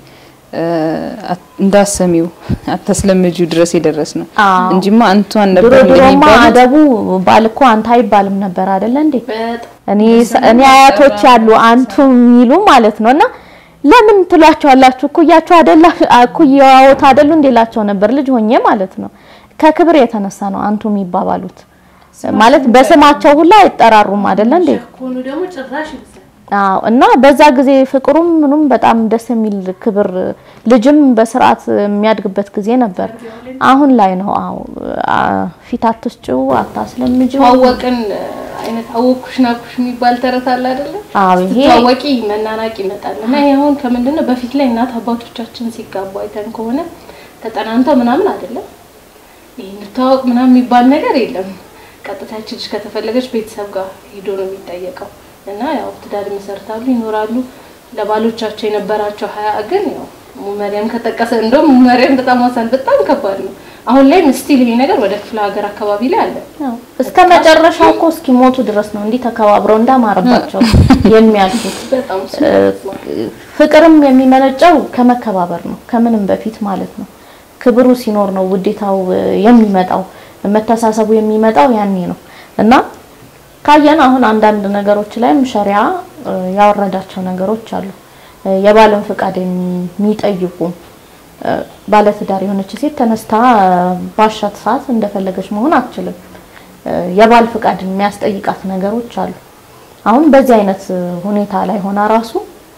እንዳሰሚው አታስለምጂው ድረስ የደረስ ነው እንጂማ አንቱ ድሮ አልነበር ድሮማ እንደሚባለው አደቡ ባል እኮ አንተ አይባልም ነበር አይደለ እንዴ? እኔ እኔ አያቶች ያሉ አንቱ የሚሉ ማለት ነው። እና ለምን ትሏቸዋላችሁ? እኩያቸው አይደላ እኩያዎት አይደሉ እንዴላቸው ነበር ልጅ ሆኜ ማለት ነው። ከክብር የተነሳ ነው አንቱ የሚባባሉት ማለት በስማቸው ሁላ አይጠራሩም አይደለ እንዴ? ከሆኑ ደግሞ ጭራሽ ይብዛል። አዎ እና በዛ ጊዜ ፍቅሩም ምኑም በጣም ደስ የሚል ክብር ልጅም በስርዓት የሚያድግበት ጊዜ ነበር። አሁን ላይ ነው አዎ አ- ፊት አትስጪው አታስለምጂው። ተዋወቅን አይነት አወኩሽ ናኩሽ የሚባል ተረት አለ አይደለ? አዎ ይሄ ስትታወቂ መናናቅ ይመጣል እና ይሄ አሁን ከምንድን ነው በፊት ላይ እናት አባቶቻችን ሲጋቡ አይተን ከሆነ ተጠናንተው ምናምን አይደለም ይሄ እንተዋወቅ ምናምን የሚባል ነገር የለም። ቀጥታ ያቺ ልጅ ከተፈለገች ቤተሰብ ጋር ሄዶ ነው የሚጠየቀው እና ያው ትዳር ይመሰርታሉ ይኖራሉ። ለባሎቻቸው የነበራቸው ሀያ ግን ያው ሙመሪያም ከጠቀሰ እንደውም ሙመሪያም በጣም ዋሳን በጣም ከባድ ነው። አሁን ላይ ስቲል ይሄ ነገር ወደ ክፍለ ሀገር አካባቢ ላይ አለ። ያው እስከ መጨረሻው እኮ እስኪሞቱ ድረስ ነው እንዲህ ተከባብረው እንዳማረባቸው የሚያልፉት። በጣም እሱ ፍቅርም የሚመነጨው ከመከባበር ነው፣ ከምንም በፊት ማለት ነው። ክብሩ ሲኖር ነው ውዴታው እ, የሚመጣው መተሳሰቡ የሚመጣው ያኔ ነው እና ካየን አሁን አንዳንድ ነገሮች ላይም ሸሪያ እ, ያወረዳቸው ነገሮች አሉ። እ, የባልን ፍቃድ የሚጠይቁ እ, ባለትዳር የሆነች ሴት ተነስታ እ, ባሻት ሰዓት እንደፈለገች መሆን አትችልም። እ, የባል ፍቃድ የሚያስጠይቃት ነገሮች አሉ። አሁን በዚህ አይነት እ, ሁኔታ ላይ ሆና ራሱ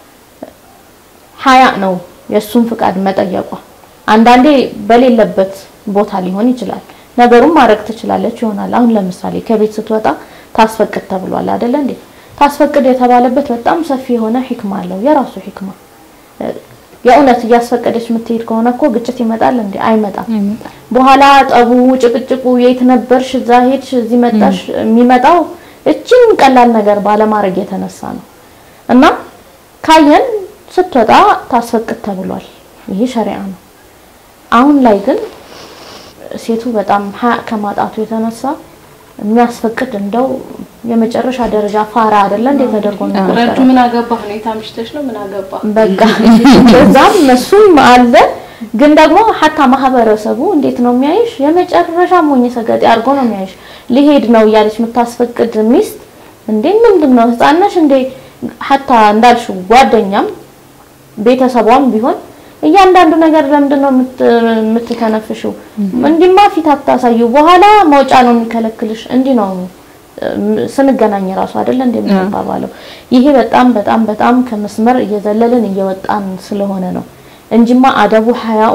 ሀያ ነው የእሱን ፍቃድ መጠየቋ። አንዳንዴ በሌለበት ቦታ ሊሆን ይችላል። ነገሩን ማድረግ ትችላለች ይሆናል። አሁን ለምሳሌ ከቤት ስትወጣ ታስፈቅድ ተብሏል አይደለ እንዴ? ታስፈቅድ የተባለበት በጣም ሰፊ የሆነ ሂክማ አለው፣ የራሱ ሂክማ። የእውነት እያስፈቀደች የምትሄድ ከሆነ እኮ ግጭት ይመጣል እንዴ? አይመጣም። በኋላ ጠቡ፣ ጭቅጭቁ የት ነበርሽ፣ እዛ ሄድሽ፣ እዚህ መጣሽ የሚመጣው እችን ቀላል ነገር ባለማድረግ የተነሳ ነው። እና ካየን ስትወጣ ታስፈቅድ ተብሏል። ይሄ ሸሪዓ ነው። አሁን ላይ ግን ሴቱ በጣም ሀያ ከማጣቱ የተነሳ የሚያስፈቅድ እንደው የመጨረሻ ደረጃ ፋራ አይደለ እንዴ ተደርጎ ነው ረዱ የሚቆጠረው። ምን አገባህ ሁኔታ ምሽተሽ ነው ምን አገባህ በቃ በዛም እሱም አለ። ግን ደግሞ ሀታ ማህበረሰቡ እንዴት ነው የሚያይሽ? የመጨረሻ ሞኝ ሰገጤ አድርጎ ነው የሚያይሽ። ሊሄድ ነው እያለች የምታስፈቅድ ሚስት እንዴ ምንድን ነው ህፃን ነሽ እንዴ? ሀታ እንዳልሽው ጓደኛም ቤተሰቧም ቢሆን እያንዳንዱ ነገር ለምንድን ነው የምት- የምትተነፍሽው? እንዲማ ፊት አታሳዩ፣ በኋላ መውጫ ነው የሚከለክልሽ። እንዲህ ነው እም፣ ስንገናኝ ራሱ አይደለ እንደምንባባለው። ይሄ በጣም በጣም በጣም ከመስመር እየዘለልን እየወጣን ስለሆነ ነው እንጂማ አደቡ ሀያኡ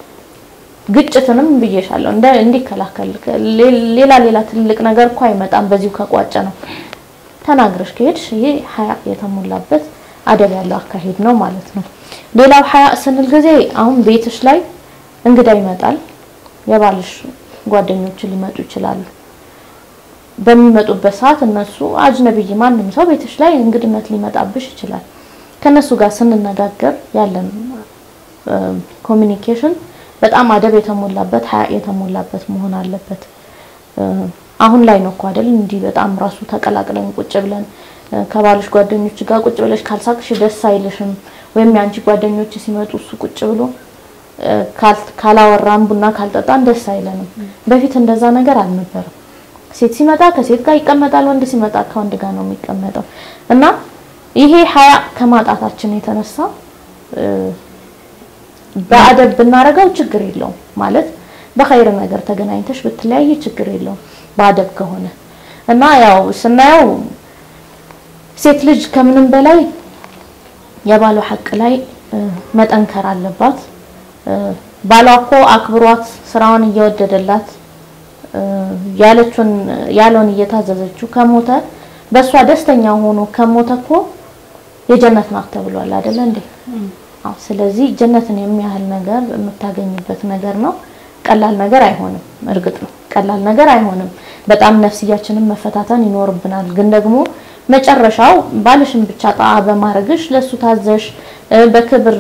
ግጭትንም ብዬሻለሁ እንደ እንዲከላከል ሌ- ሌላ ሌላ ትልቅ ነገር እኮ አይመጣም በዚሁ ከቋጨ ነው ተናግረሽ ከሄድሽ ይሄ ሀያ የተሞላበት አደብ ያለው አካሄድ ነው ማለት ነው። ሌላው ሀያ ስንል ጊዜ አሁን ቤትሽ ላይ እንግዳ ይመጣል። የባልሽ ጓደኞች ሊመጡ ይችላሉ። በሚመጡበት ሰዓት እነሱ አጅነብይ ማንም ሰው ቤትሽ ላይ እንግድነት ሊመጣብሽ ይችላል። ከነሱ ጋር ስንነጋገር ያለን ኮሚኒኬሽን በጣም አደብ የተሞላበት ሀያ የተሞላበት መሆን አለበት። እ፣ አሁን ላይ ነው እኮ አይደል እንዲህ በጣም ራሱ ተቀላቅለን ቁጭ ብለን እ፣ ከባልሽ ጓደኞች ጋር ቁጭ ብለሽ ካልሳቅሽ ደስ አይልሽም፣ ወይም የአንቺ ጓደኞች ሲመጡ እሱ ቁጭ ብሎ እ፣ ካል- ካላወራን ቡና ካልጠጣን ደስ አይለንም። በፊት እንደዛ ነገር አልነበረም። ሴት ሲመጣ ከሴት ጋር ይቀመጣል፣ ወንድ ሲመጣ ከወንድ ጋር ነው የሚቀመጠው እና ይሄ ሀያ ከማጣታችን የተነሳ እ፣ በአደብ ብናረገው ችግር የለውም ማለት በኸይር ነገር ተገናኝተሽ ብትለያይ ችግር የለውም በአደብ ከሆነ እና ያው ስናየው ሴት ልጅ ከምንም በላይ የባሏ ሐቅ ላይ እ፣ መጠንከር አለባት። እ፣ ባሏ እኮ አክብሯት ስራዋን እየወደደላት እ፣ ያለችውን ያለውን እየታዘዘችው ከሞተ በእሷ ደስተኛ ሆኖ ከሞተ እኮ የጀነት ናት ተብሏል አይደለ እንዴ? አዎ። ስለዚህ ጀነትን የሚያህል ነገር የምታገኝበት ነገር ነው። ቀላል ነገር አይሆንም። እርግጥ ነው ቀላል ነገር አይሆንም። በጣም ነፍስያችንን መፈታተን ይኖርብናል። ግን ደግሞ መጨረሻው ባልሽን ብቻ ጣዓ በማድረግሽ ለሱ ታዘሽ እ፣ በክብር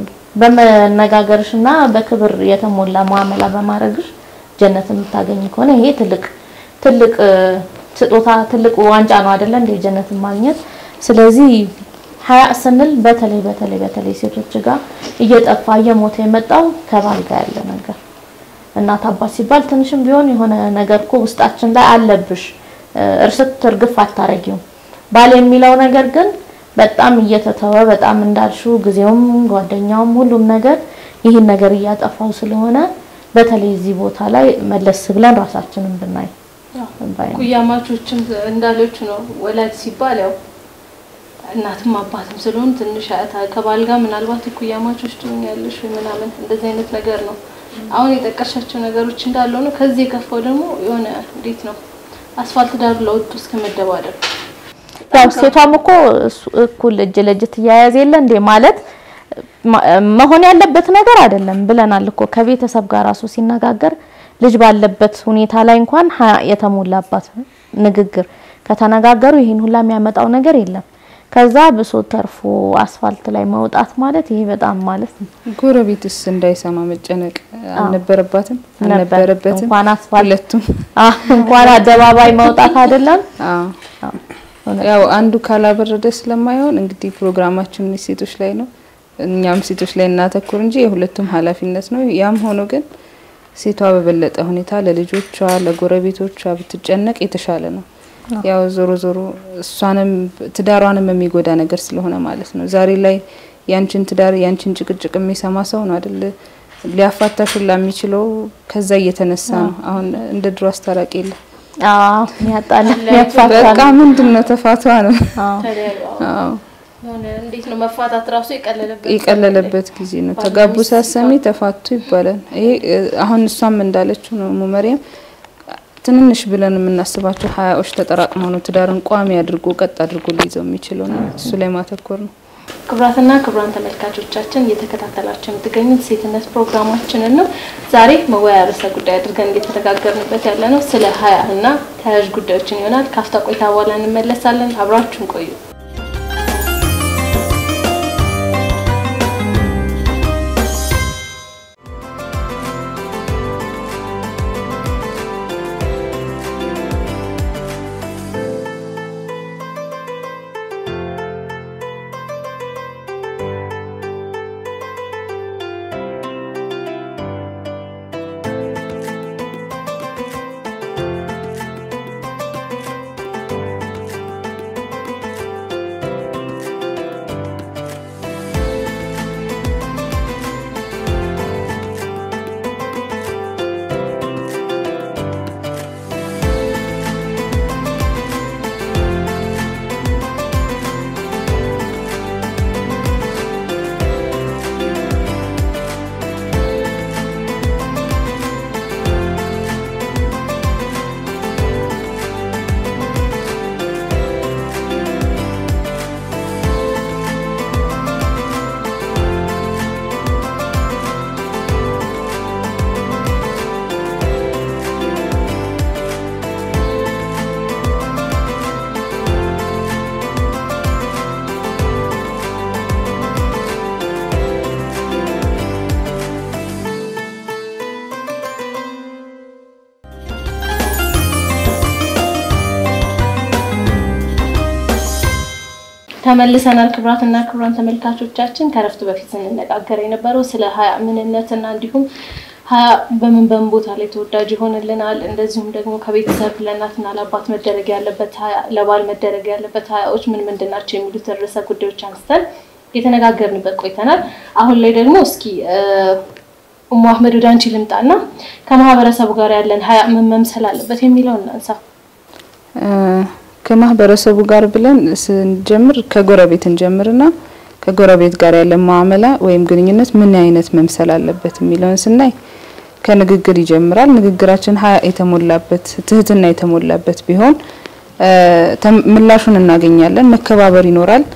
በመነጋገርሽ እና በክብር የተሞላ ሙአመላ በማድረግሽ ጀነት የምታገኝ ከሆነ ይሄ ትልቅ ትልቅ እ፣ ስጦታ ትልቅ ዋንጫ ነው አይደለ እንደ ጀነትን ማግኘት። ስለዚህ ሀያ ስንል በተለይ በተለይ በተለይ ሴቶች ጋር እየጠፋ እየሞተ የመጣው ከባል ጋር ያለ ነገር እናት አባት ሲባል ትንሽም ቢሆን የሆነ ነገር እኮ ውስጣችን ላይ አለብሽ እ፣ እርስት እርግፍ አታረጊውም። ባል የሚለው ነገር ግን በጣም እየተተወ በጣም እንዳልሽው ጊዜውም ጓደኛውም ሁሉም ነገር ይህን ነገር እያጠፋው ስለሆነ በተለይ እዚህ ቦታ ላይ መለስ ብለን ራሳችንን ብናይ ባይ ነኝ። ኩያማቾችም እንዳለች ነው። ወላጅ ሲባል ያው እናትም አባትም ስለሆን ትንሽ አያታ- ከባል ጋር ምናልባት ኩያማቾች ትሆኛለሽ ወይ ምናምን እንደዚህ አይነት ነገር ነው። አሁን የጠቀሻቸው ነገሮች እንዳለው ነው። ከዚህ የከፋው ደግሞ የሆነ እንዴት ነው አስፋልት ዳር ለወጡ እስከ መደባደብ ያው ሴቷም እኮ እሱ- እኩል እጅ ለእጅ ትያያዝ የለ እንዴ ማለት ማ- መሆን ያለበት ነገር አይደለም ብለናል እኮ ከቤተሰብ ጋር ራሱ ሲነጋገር ልጅ ባለበት ሁኔታ ላይ እንኳን ሀያ የተሞላባት ንግግር ከተነጋገሩ ይህን ሁላ የሚያመጣው ነገር የለም። ከዛ ብሶ ተርፎ አስፋልት ላይ መውጣት ማለት ይሄ በጣም ማለት ነው። ጎረቤትስ እንዳይሰማ መጨነቅ አልነበረባትም ነበር። አልነበረበትም። እንኳን አስፋልት ሁለቱም አህ እንኳን አደባባይ መውጣት አይደለም አዎ። ያው አንዱ ካላበረደ ስለማይሆን እንግዲህ ፕሮግራማችን ሴቶች ላይ ነው። እኛም ሴቶች ላይ እናተኩር እንጂ የሁለቱም ኃላፊነት ነው። ያም ሆኖ ግን ሴቷ በበለጠ ሁኔታ ለልጆቿ፣ ለጎረቤቶቿ ብትጨነቅ የተሻለ ነው። ያው ዞሮ ዞሮ እሷንም ትዳሯንም የሚጎዳ ነገር ስለሆነ ማለት ነው። ዛሬ ላይ ያንቺን ትዳር ያንቺን ጭቅጭቅ የሚሰማ ሰው ነው አይደል ሊያፋታሽ ሁላ የሚችለው ከዛ እየተነሳ ነው። አሁን እንደ ድሮ አስታራቂ የለም። አዎ ያጣላ ያፋታ በቃ ምንድን ነው ተፋቷ ነው። አዎ ተለያዩ። አዎ የሆነ እንዴት ነው መፋታት ራሱ የቀለለበት የቀለለበት ጊዜ ነው። ባልና ተጋቡ ሚስት ሳሰሚ ተፋቱ ይባላል። ይሄ እ፣ አሁን እሷም እንዳለችው ነው እሙ መርየም ትንንሽ ብለን የምናስባቸው ሀያዎች ተጠራቅመው ነው ትዳርን ቋሚ አድርጎ ቀጥ አድርጎ ሊይዘው የሚችለው ነው። እሱ ላይ ማተኮር ነው። ክቡራትና ክቡራን ተመልካቾቻችን እየተከታተላችሁ የምትገኙት ሴትነት ፕሮግራማችንን ነው። ዛሬ መወያያ ርዕሰ ጉዳይ አድርገን እየተነጋገርንበት ያለ ነው ስለ ሀያ እና ተያያዥ ጉዳዮችን ይሆናል። ካፍታ ቆይታ በኋላ እንመለሳለን። አብራችሁን ቆዩ። ተመልሰናል። ክቡራትና ክቡራን ተመልካቾቻችን ከረፍት በፊት ስንነጋገር የነበረው ስለ ሀያ ምንነትና እንዲሁም ሀያ በምን በምን ቦታ ላይ ተወዳጅ ይሆንልናል፣ እንደዚሁም ደግሞ ከቤተሰብ ለእናትና ለአባት መደረግ ያለበት ሀያ ለባል መደረግ ያለበት ሀያዎች ምን ምንድን ናቸው የሚሉትን ርዕሰ ጉዳዮች አንስተን የተነጋገርንበት ቆይተናል። አሁን ላይ ደግሞ እስኪ ኡሙ አህመድ ወደ አንቺ ልምጣና ከማህበረሰቡ ጋር ያለን ሀያ ምን መምሰል አለበት የሚለውን እናንሳ። ከማህበረሰቡ ጋር ብለን ስንጀምር ከጎረቤት እንጀምርና ከጎረቤት ጋር ያለ ማዕመላ ወይም ግንኙነት ምን አይነት መምሰል አለበት የሚለውን ስናይ ከንግግር ይጀምራል። ንግግራችን ሀያ የተሞላበት ትህትና የተሞላበት ቢሆን ምላሹን እናገኛለን። መከባበር ይኖራል።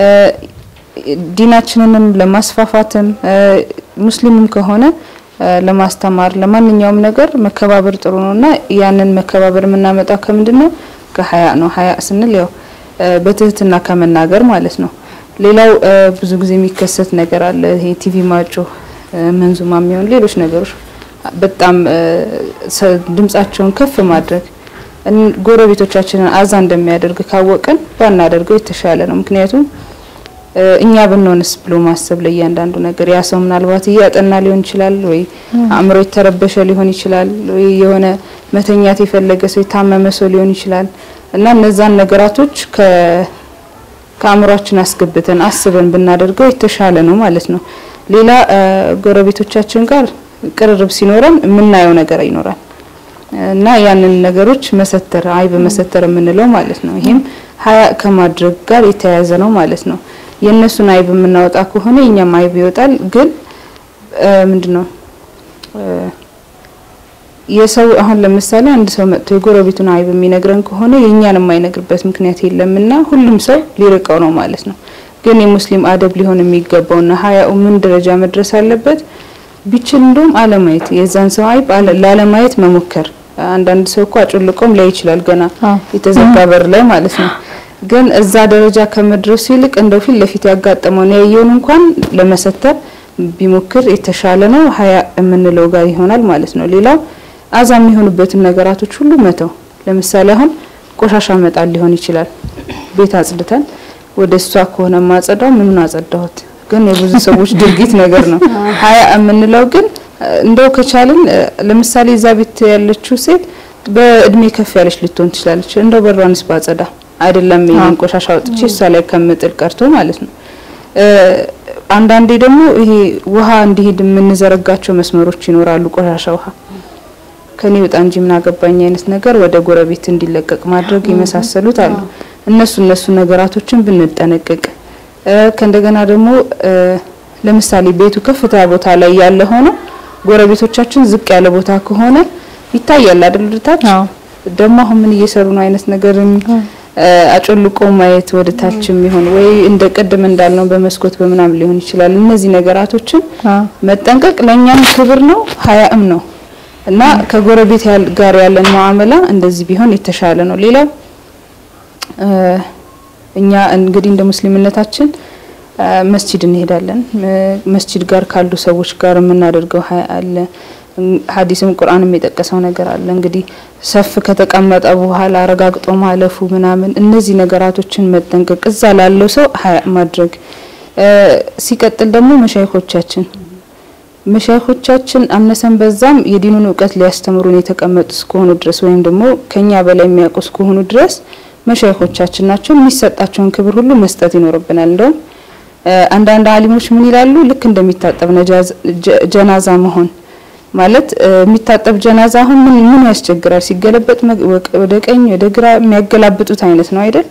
ዲናችንንም ለማስፋፋትም ሙስሊምም ከሆነ ለማስተማር ለማንኛውም ነገር መከባበር ጥሩ ነውና ያንን መከባበር የምናመጣው ከምንድን ነው? ከሀያ ነው። ሀያ ስንል ያው በትህትና ከመናገር ማለት ነው። ሌላው ብዙ ጊዜ የሚከሰት ነገር አለ። ይሄ ቲቪ ማጮህ፣ መንዙማ የሚሆን ሌሎች ነገሮች በጣም ድምጻቸውን ከፍ ማድረግ ጎረቤቶቻችንን አዛ እንደሚያደርግ ካወቅን ባናደርገው የተሻለ ነው። ምክንያቱም እኛ ብንሆንስ ብሎ ማሰብ ለእያንዳንዱ ነገር ያ ሰው ምናልባት እያጠና ሊሆን ይችላል፣ ወይ አእምሮ የተረበሸ ሊሆን ይችላል፣ ወይ የሆነ መተኛት የፈለገ ሰው የታመመ ሰው ሊሆን ይችላል እና እነዛን ነገራቶች ከአእምሯችን አስገብተን አስበን ብናደርገው የተሻለ ነው ማለት ነው። ሌላ ጎረቤቶቻችን ጋር ቅርርብ ሲኖረን የምናየው ነገር ይኖራል እና ያንን ነገሮች መሰተር አይብ መሰተር የምንለው ማለት ነው። ይሄም ሀያ ከማድረግ ጋር የተያያዘ ነው ማለት ነው። የእነሱን አይብ የምናወጣ ከሆነ የኛም አይብ ይወጣል። ግን ምንድነው የሰው አሁን ለምሳሌ አንድ ሰው መጥቶ የጎረቤቱን አይብ የሚነግረን ከሆነ የእኛን የማይነግርበት ምክንያት የለምና ሁሉም ሰው ሊርቀው ነው ማለት ነው። ግን የሙስሊም አደብ ሊሆን የሚገባውና ሀያው ምን ደረጃ መድረስ አለበት? ቢችል እንደውም አለማየት የዛን ሰው አይብ ላለማየት መሞከር። አንዳንድ ሰው እኮ አጮልቆም ላይ ይችላል ገና የተዘጋ በር ላይ ማለት ነው። ግን እዛ ደረጃ ከመድረሱ ይልቅ እንደው ፊት ለፊት ያጋጠመውን ያየውን እንኳን ለመሰተር ቢሞክር የተሻለ ነው። ሀያ የምንለው ጋር ይሆናል ማለት ነው። ሌላው አዛ የሚሆኑበትን ነገራቶች ሁሉ መተው። ለምሳሌ አሁን ቆሻሻ መጣል ሊሆን ይችላል። ቤት አጽድተን ወደ እሷ ከሆነ ማጸዳው ምኑን አጸዳሁት፣ ግን የብዙ ሰዎች ድርጊት ነገር ነው። ሀያ የምንለው ግን እንደው ከቻልን ለምሳሌ እዛ ቤት ያለችው ሴት በእድሜ ከፍ ያለች ልትሆን ትችላለች። እንደው በሯንስ ባጸዳ አይደለም ይሄን ቆሻሻ አውጥቼ እሷ ላይ ከምጥል ቀርቶ ማለት ነው። አንዳንዴ ደግሞ ይሄ ውሃ እንዲሄድ የምንዘረጋቸው መስመሮች ይኖራሉ። ቆሻሻ ውሃ ከኔ ወጣ እንጂ ምን አገባኝ አይነት ነገር ወደ ጎረቤት እንዲለቀቅ ማድረግ የመሳሰሉት አሉ። እነሱ እነሱ ነገራቶችን ብንጠነቀቅ ከእንደገና ደግሞ ለምሳሌ ቤቱ ከፍታ ቦታ ላይ ያለ ሆኖ ጎረቤቶቻችን ዝቅ ያለ ቦታ ከሆነ ይታያል አይደል? ወደታች ደግሞ አሁን ምን እየሰሩ ነው አይነት ነገርም አጮልቆ ማየት ወደ ታችም ይሆን ወይ እንደ ቅድም እንዳልነው በመስኮት በምናም ሊሆን ይችላል። እነዚህ ነገራቶችን መጠንቀቅ ለእኛም ክብር ነው ሀያም ነው እና ከጎረቤት ጋር ያለን ሙዓመላ እንደዚህ ቢሆን የተሻለ ነው። ሌላው እኛ እንግዲህ እንደ ሙስሊምነታችን መስጂድ እንሄዳለን። መስጂድ ጋር ካሉ ሰዎች ጋር የምናደርገው ሀያ አለ። ሀዲስም ቁርአንም የጠቀሰው ነገር አለ። እንግዲህ ሰፍ ከተቀመጠ በኋላ አረጋግጦ ማለፉ ምናምን እነዚህ ነገራቶችን መጠንቀቅ እዛ ላለው ሰው ሀያ ማድረግ። ሲቀጥል ደግሞ መሻይኮቻችን መሻይኮቻችን አነሰን በዛም የዲኑን እውቀት ሊያስተምሩን የተቀመጡ እስከሆኑ ድረስ ወይም ደግሞ ከኛ በላይ የሚያውቁ እስከሆኑ ድረስ መሻይኮቻችን ናቸው። የሚሰጣቸውን ክብር ሁሉ መስጠት ይኖርብናል። እንደውም አንዳንድ አሊሞች ምን ይላሉ? ልክ እንደሚታጠብ ጀናዛ መሆን ማለት የሚታጠብ ጀናዛ አሁን ምን ምን ያስቸግራል? ሲገለበጥ ወደ ቀኝ ወደ ግራ የሚያገላብጡት አይነት ነው አይደል?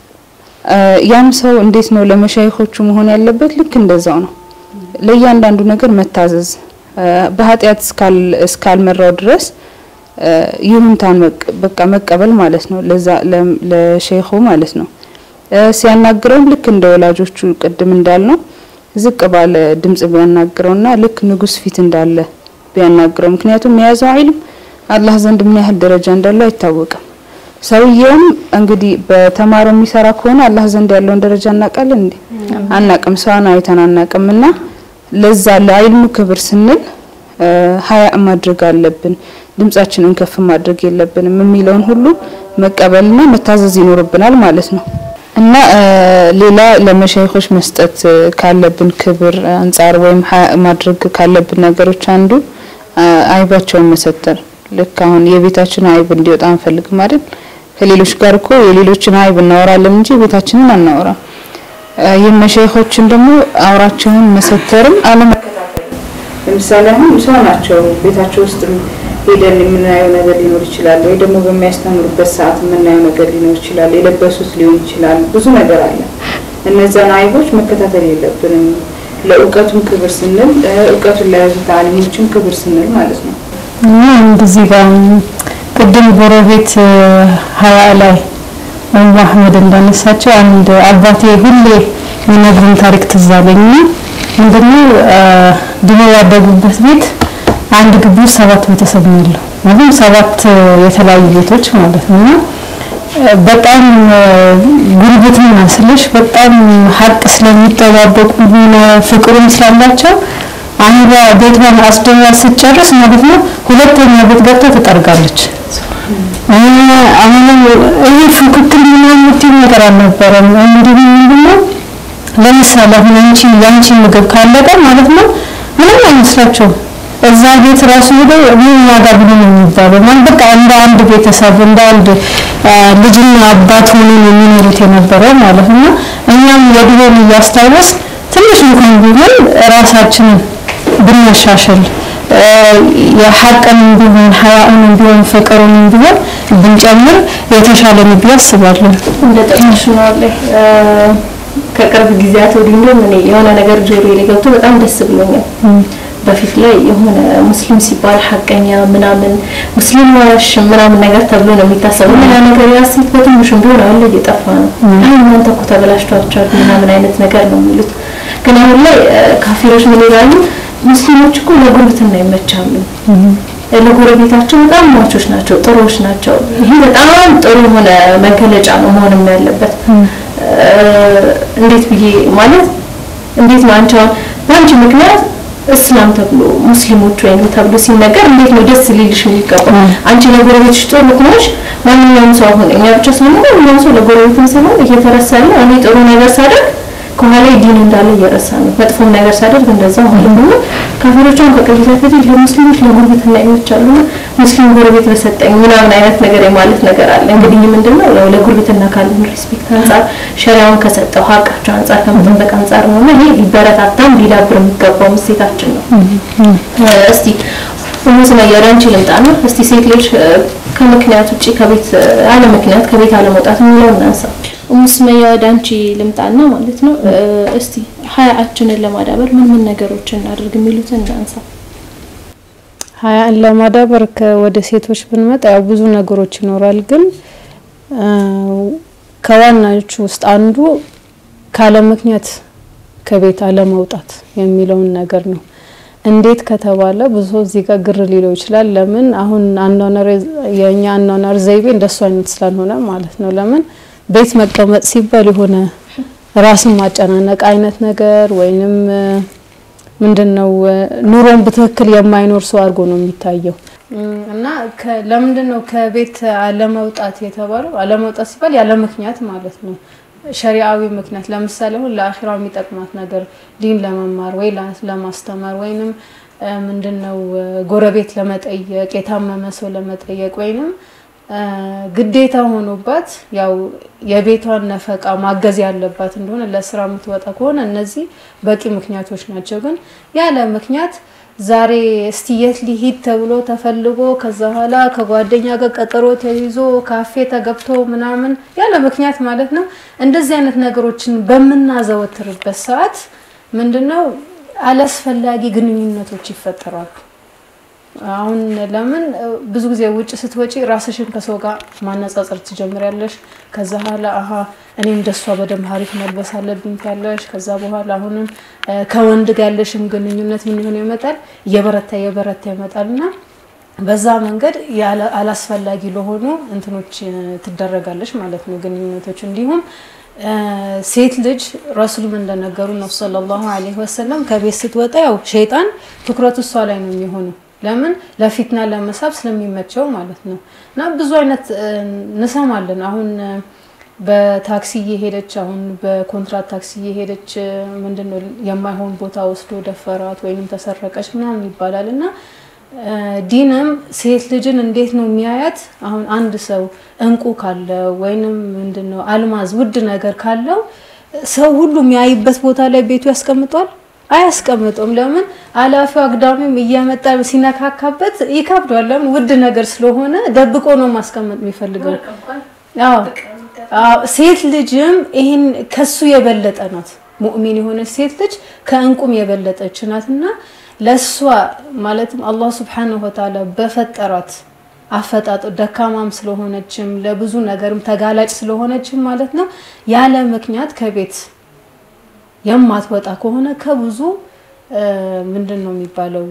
ያም ሰው እንዴት ነው ለመሻይኮቹ መሆን ያለበት? ልክ እንደዛው ነው። ለእያንዳንዱ ነገር መታዘዝ በኃጢአት እስካልመራው ድረስ ይሁንታን በቃ መቀበል ማለት ነው። ለዛ ለሼኹ ማለት ነው። ሲያናግረውም ልክ እንደ ወላጆቹ ቅድም እንዳልነው ዝቅ ባለ ድምጽ ቢያናግረውና ልክ ንጉስ ፊት እንዳለ ቢያናግረው። ምክንያቱም የያዘው ዒልም አላህ ዘንድ ምን ያህል ደረጃ እንዳለው አይታወቅም። ሰውየውም እንግዲህ በተማረው የሚሰራ ከሆነ አላህ ዘንድ ያለውን ደረጃ እናውቃለን እንዴ? አናቅም። ሰውን አይተን አናቅምና ለዛ ለዒልሙ ክብር ስንል ሀያ ማድረግ አለብን። ድምጻችንን ከፍ ማድረግ የለብንም የሚለውን ሁሉ መቀበልና መታዘዝ ይኖርብናል ማለት ነው። እና ሌላ ለመሻይኾች መስጠት ካለብን ክብር አንጻር ወይም ማድረግ ካለብን ነገሮች አንዱ አይባቸውን መሰተር። ልክ አሁን የቤታችን አይብ እንዲወጣ አንፈልግም አይደል? ከሌሎች ጋር እኮ የሌሎችን አይብ እናወራለን እንጂ ቤታችንን አናወራም። የመሻይኾችን ደግሞ አውራቸውን መሰተርም አለመከታተል። ለምሳሌ አሁን ሰው ናቸው ቤታቸው ውስጥ ሄደን የምናየው ነገር ሊኖር ይችላል፣ ወይ ደግሞ በሚያስተምሩበት ሰዓት የምናየው ነገር ሊኖር ይችላል። የለበሱት ሊሆን ይችላል። ብዙ ነገር አለ። እነዛን አይቦች መከታተል የለብንም። ለእውቀቱም ክብር ስንል እውቀቱን ለያዙት አሊሞችም ክብር ስንል ማለት ነው። እንደዚህ ጋር ቅድም ጎረቤት ሀያ ላይ ወይም አህመድ እንዳነሳቸው አንድ አባቴ ሁሌ የሚነግሩን ታሪክ ትዝ አለኝና ምንድነው ድሮ ያደጉበት ቤት አንድ ግቢ ውስጥ ሰባት ቤተሰብ ነው ያለው። ማለት ሰባት የተለያዩ ቤቶች ማለት ነው። እና በጣም ጉርብትና ስልሽ በጣም ሀቅ ስለሚጠባበቁ ሆነ ፍቅሩም ስላላቸው አንዷ ቤቷን አስደራ ስትጨርስ ማለት ነው ሁለተኛ ቤት ገብታ ትጠርጋለች። አሁንም ይሄ ፉክክር ምናምን የምትይው ነገር አልነበረም። እንዲሁ ምንድነው ለምሳሌ አሁን አንቺ የአንቺ ምግብ ካለቀ ማለት ነው ምንም አይመስላቸውም። እዛ ቤት ራሱ ሄደው ምን ዋጋ ብሎ ነው የሚባለው። ማለት በቃ እንደ አንድ ቤተሰብ እንደ አንድ ልጅና አባት ሆኖ ነው የሚኖሩት የነበረው ማለት ነው። እኛም የድሮን እያስታወስ ትንሽ እንኳን ቢሆን ራሳችንን ብናሻሽል የሐቅን ቢሆን ሀያኡን ቢሆን ፍቅሩን ቢሆን ብንጨምር የተሻለ ነው ብዬ አስባለሁ። እንደ ጠቅሽ ነው አለ ከቅርብ ጊዜያት ወዲህ እንደውም እኔ የሆነ ነገር ጆሮ ላይ ገብቶ በጣም ደስ ብሎኛል። በፊት ላይ የሆነ ሙስሊም ሲባል ሀቀኛ ምናምን ሙስሊም ዋሽ ምናምን ነገር ተብሎ ነው የሚታሰበው። ያ ነገር ያሴት በትንሹም ቢሆን አሁን ላይ እየጠፋ ነው። አይ እናንተ እኮ ተበላሽቷቸዋል ምናምን አይነት ነገር ነው የሚሉት። ግን አሁን ላይ ካፊሮች ምን ይላሉ? ሙስሊሞች እኮ ለጉርብትና ይመቻሉ፣ ለጎረቤታቸው በጣም ሟቾች ናቸው፣ ጥሩዎች ናቸው። ይሄ በጣም ጥሩ የሆነ መገለጫ ነው መሆንም ያለበት። እንዴት ብዬ ማለት እንዴት ነው አንቺ አሁን በአንቺ ምክንያት እስላም ተብሎ ሙስሊሞች ወይም ተብሎ ሲነገር እንዴት ነው ደስ ሊልሽ የሚገባው? አንቺ ለጎረቤትሽ ጥሩ ከሆንሽ ማንኛውም ሰው አሁን እኛ ብቻ ሳይሆን ማንኛውም ሰው ለጎረቤትም ሳይሆን እየተረሳ ያለው እኔ ጥሩ ነገር ሳደርግ ከኋላ ዲን እንዳለ እየረሳ ነው። መጥፎም ነገር ሳደርግ እንደዛ ማለት ነው። ካፊሮቿን ከቅርብ ጊዜ ለሙስሊሞች ለጉርብትና ይመቻሉ፣ ሙስሊም ጎረቤት በሰጠኝ ምናምን አይነት ነገር የማለት ነገር አለ። እንግዲህ ምንድነው ያው ለጉርብትና ካለን ሪስፔክት አንጻር ሸሪያውን ከሰጠው ሀቃቸው አንጻር ከመጠበቅ አንጻር ነው እና ይሄ ሊበረታታም ሊዳብር የሚገባው እሴታችን ነው። እስቲ ሙስና ያላንቺ ልምጣና እስቲ ሴት ልጅ ከምክንያት ውጪ ከቤት አለ ምክንያት ከቤት አለመውጣት የሚለውን እናንሳ። ሙስመያ ወደ አንቺ ልምጣና ማለት ነው እስቲ ሀያችንን ለማዳበር ምን ምን ነገሮችን እናድርግ የሚሉትን እናንሳ። ሀያን ለማዳበር ወደ ሴቶች ብንመጣ ያው ብዙ ነገሮች ይኖራል፣ ግን ከዋናዎቹ ውስጥ አንዱ ካለ ምክንያት ከቤት አለመውጣት የሚለውን ነገር ነው። እንዴት ከተባለ ብዙ እዚህ ጋር ግር ሊለው ይችላል። ለምን አሁን አኗኗር የኛ አኗኗር ዘይቤ እንደሱ አይነት ስላልሆነ ማለት ነው። ለምን ቤት መቀመጥ ሲባል የሆነ ራስን ማጨናነቅ አይነት ነገር ወይንም ምንድነው ኑሮን በትክክል የማይኖር ሰው አድርጎ ነው የሚታየው። እና ለምንድን ነው ከቤት አለመውጣት የተባለው? አለመውጣት ሲባል ያለ ምክንያት ማለት ነው። ሸሪዓዊ ምክንያት ለምሳሌ አሁን ለአኺራ የሚጠቅማት ነገር ዲን ለመማር ወይ ለማስተማር ወይንም ምንድነው ጎረቤት ለመጠየቅ የታመመ ሰው ለመጠየቅ ወይንም ግዴታ ሆኖባት ያው የቤቷን ነፈቃ ማገዝ ያለባት እንደሆነ ለስራ የምትወጣ ከሆነ እነዚህ በቂ ምክንያቶች ናቸው። ግን ያለ ምክንያት ዛሬ እስቲ የት ሊሂድ ተብሎ ተፈልጎ ከዛ በኋላ ከጓደኛ ጋር ቀጠሮ ተይዞ ካፌ ተገብቶ ምናምን ያለ ምክንያት ማለት ነው። እንደዚህ አይነት ነገሮችን በምናዘወትርበት ሰዓት ምንድነው አላስፈላጊ ግንኙነቶች ይፈጠራሉ። አሁን ለምን ብዙ ጊዜ ውጭ ስትወጪ ራስሽን ከሰው ጋር ማነጻጸር ትጀምሪያለሽ። ከዛ በኋላ አሀ እኔም እንደሷ በደንብ ሀሪፍ መልበስ አለብኝ ያለሽ። ከዛ በኋላ አሁንም ከወንድ ጋር ያለሽም ግንኙነት ምን ሆነ ይመጣል፣ እየበረታ እየበረታ ይመጣል እና በዛ መንገድ አላስፈላጊ ለሆኑ እንትኖች ትደረጋለች ማለት ነው ግንኙነቶች። እንዲሁም ሴት ልጅ ረሱልም እንደነገሩ ነው ሰለላሁ ዐለይሂ ወሰለም ከቤት ስትወጣ ያው ሸይጣን ትኩረቱ እሷ ላይ ነው የሚሆነው ለምን ለፊትና ለመሳብ ስለሚመቸው ማለት ነው። እና ብዙ አይነት እንሰማለን። አሁን በታክሲ እየሄደች አሁን በኮንትራት ታክሲ እየሄደች ምንድነው የማይሆን ቦታ ወስዶ ደፈራት ወይንም ተሰረቀች ምናምን ይባላል እና ዲንም ሴት ልጅን እንዴት ነው የሚያያት? አሁን አንድ ሰው እንቁ ካለው ወይንም ምንድነው አልማዝ ውድ ነገር ካለው ሰው ሁሉ የሚያይበት ቦታ ላይ ቤቱ ያስቀምጧል አያስቀምጡም። ለምን አላፊው አግዳሚም እየመጣ ሲነካካበት ይከብዷል። ለምን ውድ ነገር ስለሆነ ደብቆ ነው ማስቀመጥ የሚፈልገው። አዎ ሴት ልጅም ይሄን ከሱ የበለጠ ናት። ሙእሚን የሆነች ሴት ልጅ ከእንቁም የበለጠች ናትና ለሷ ማለትም አላህ ሱብሓነሁ ወተዓላ በፈጠራት አፈጣጡ ደካማም ስለሆነችም ለብዙ ነገርም ተጋላጭ ስለሆነችም ማለት ነው ያለ ምክንያት ከቤት የማትወጣ ከሆነ ከብዙ ምንድን ነው የሚባለው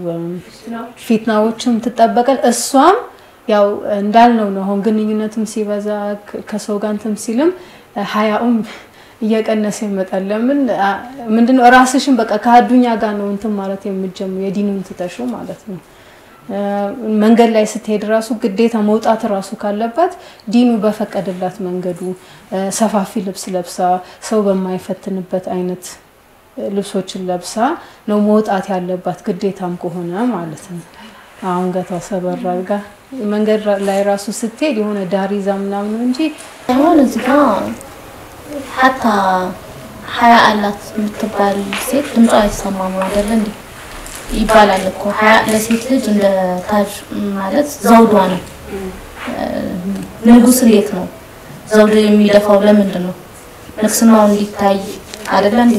ፊትናዎችም ትጠበቃል። እሷም ያው እንዳልነው ነው። አሁን ግንኙነትም ሲበዛ ከሰው ጋር እንትም ሲልም ሀያኡም እየቀነሰ ይመጣል። ለምን ምንድነው ራስሽን በቃ ከአዱኛ ጋር ነው እንትን ማለት የምትጀምሩ የዲኑን ትተሹ ማለት ነው። መንገድ ላይ ስትሄድ ራሱ ግዴታ መውጣት ራሱ ካለባት ዲኑ በፈቀደላት መንገዱ ሰፋፊ ልብስ ለብሳ ሰው በማይፈትንበት አይነት ልብሶችን ለብሳ ነው መውጣት ያለባት ግዴታም ከሆነ ማለት ነው። አሁን ገታ ሰበር አድርጋ መንገድ ላይ ራሱ ስትሄድ የሆነ ዳር ይዛ ምናምን ነው እንጂ አሁን እዚህ ጋር ሀታ ሀያ አላት የምትባል ሴት ድምጿ አይሰማም አይደለ እንዴ? ይባላል እኮ ሀያ ለሴት ልጅ እንደ ታጅ ማለት ዘውዷ ነው። ንጉስ እንዴት ነው ዘውድ የሚደፋው? ለምንድን ነው ንግስናው እንዲታይ አይደለ እንዴ?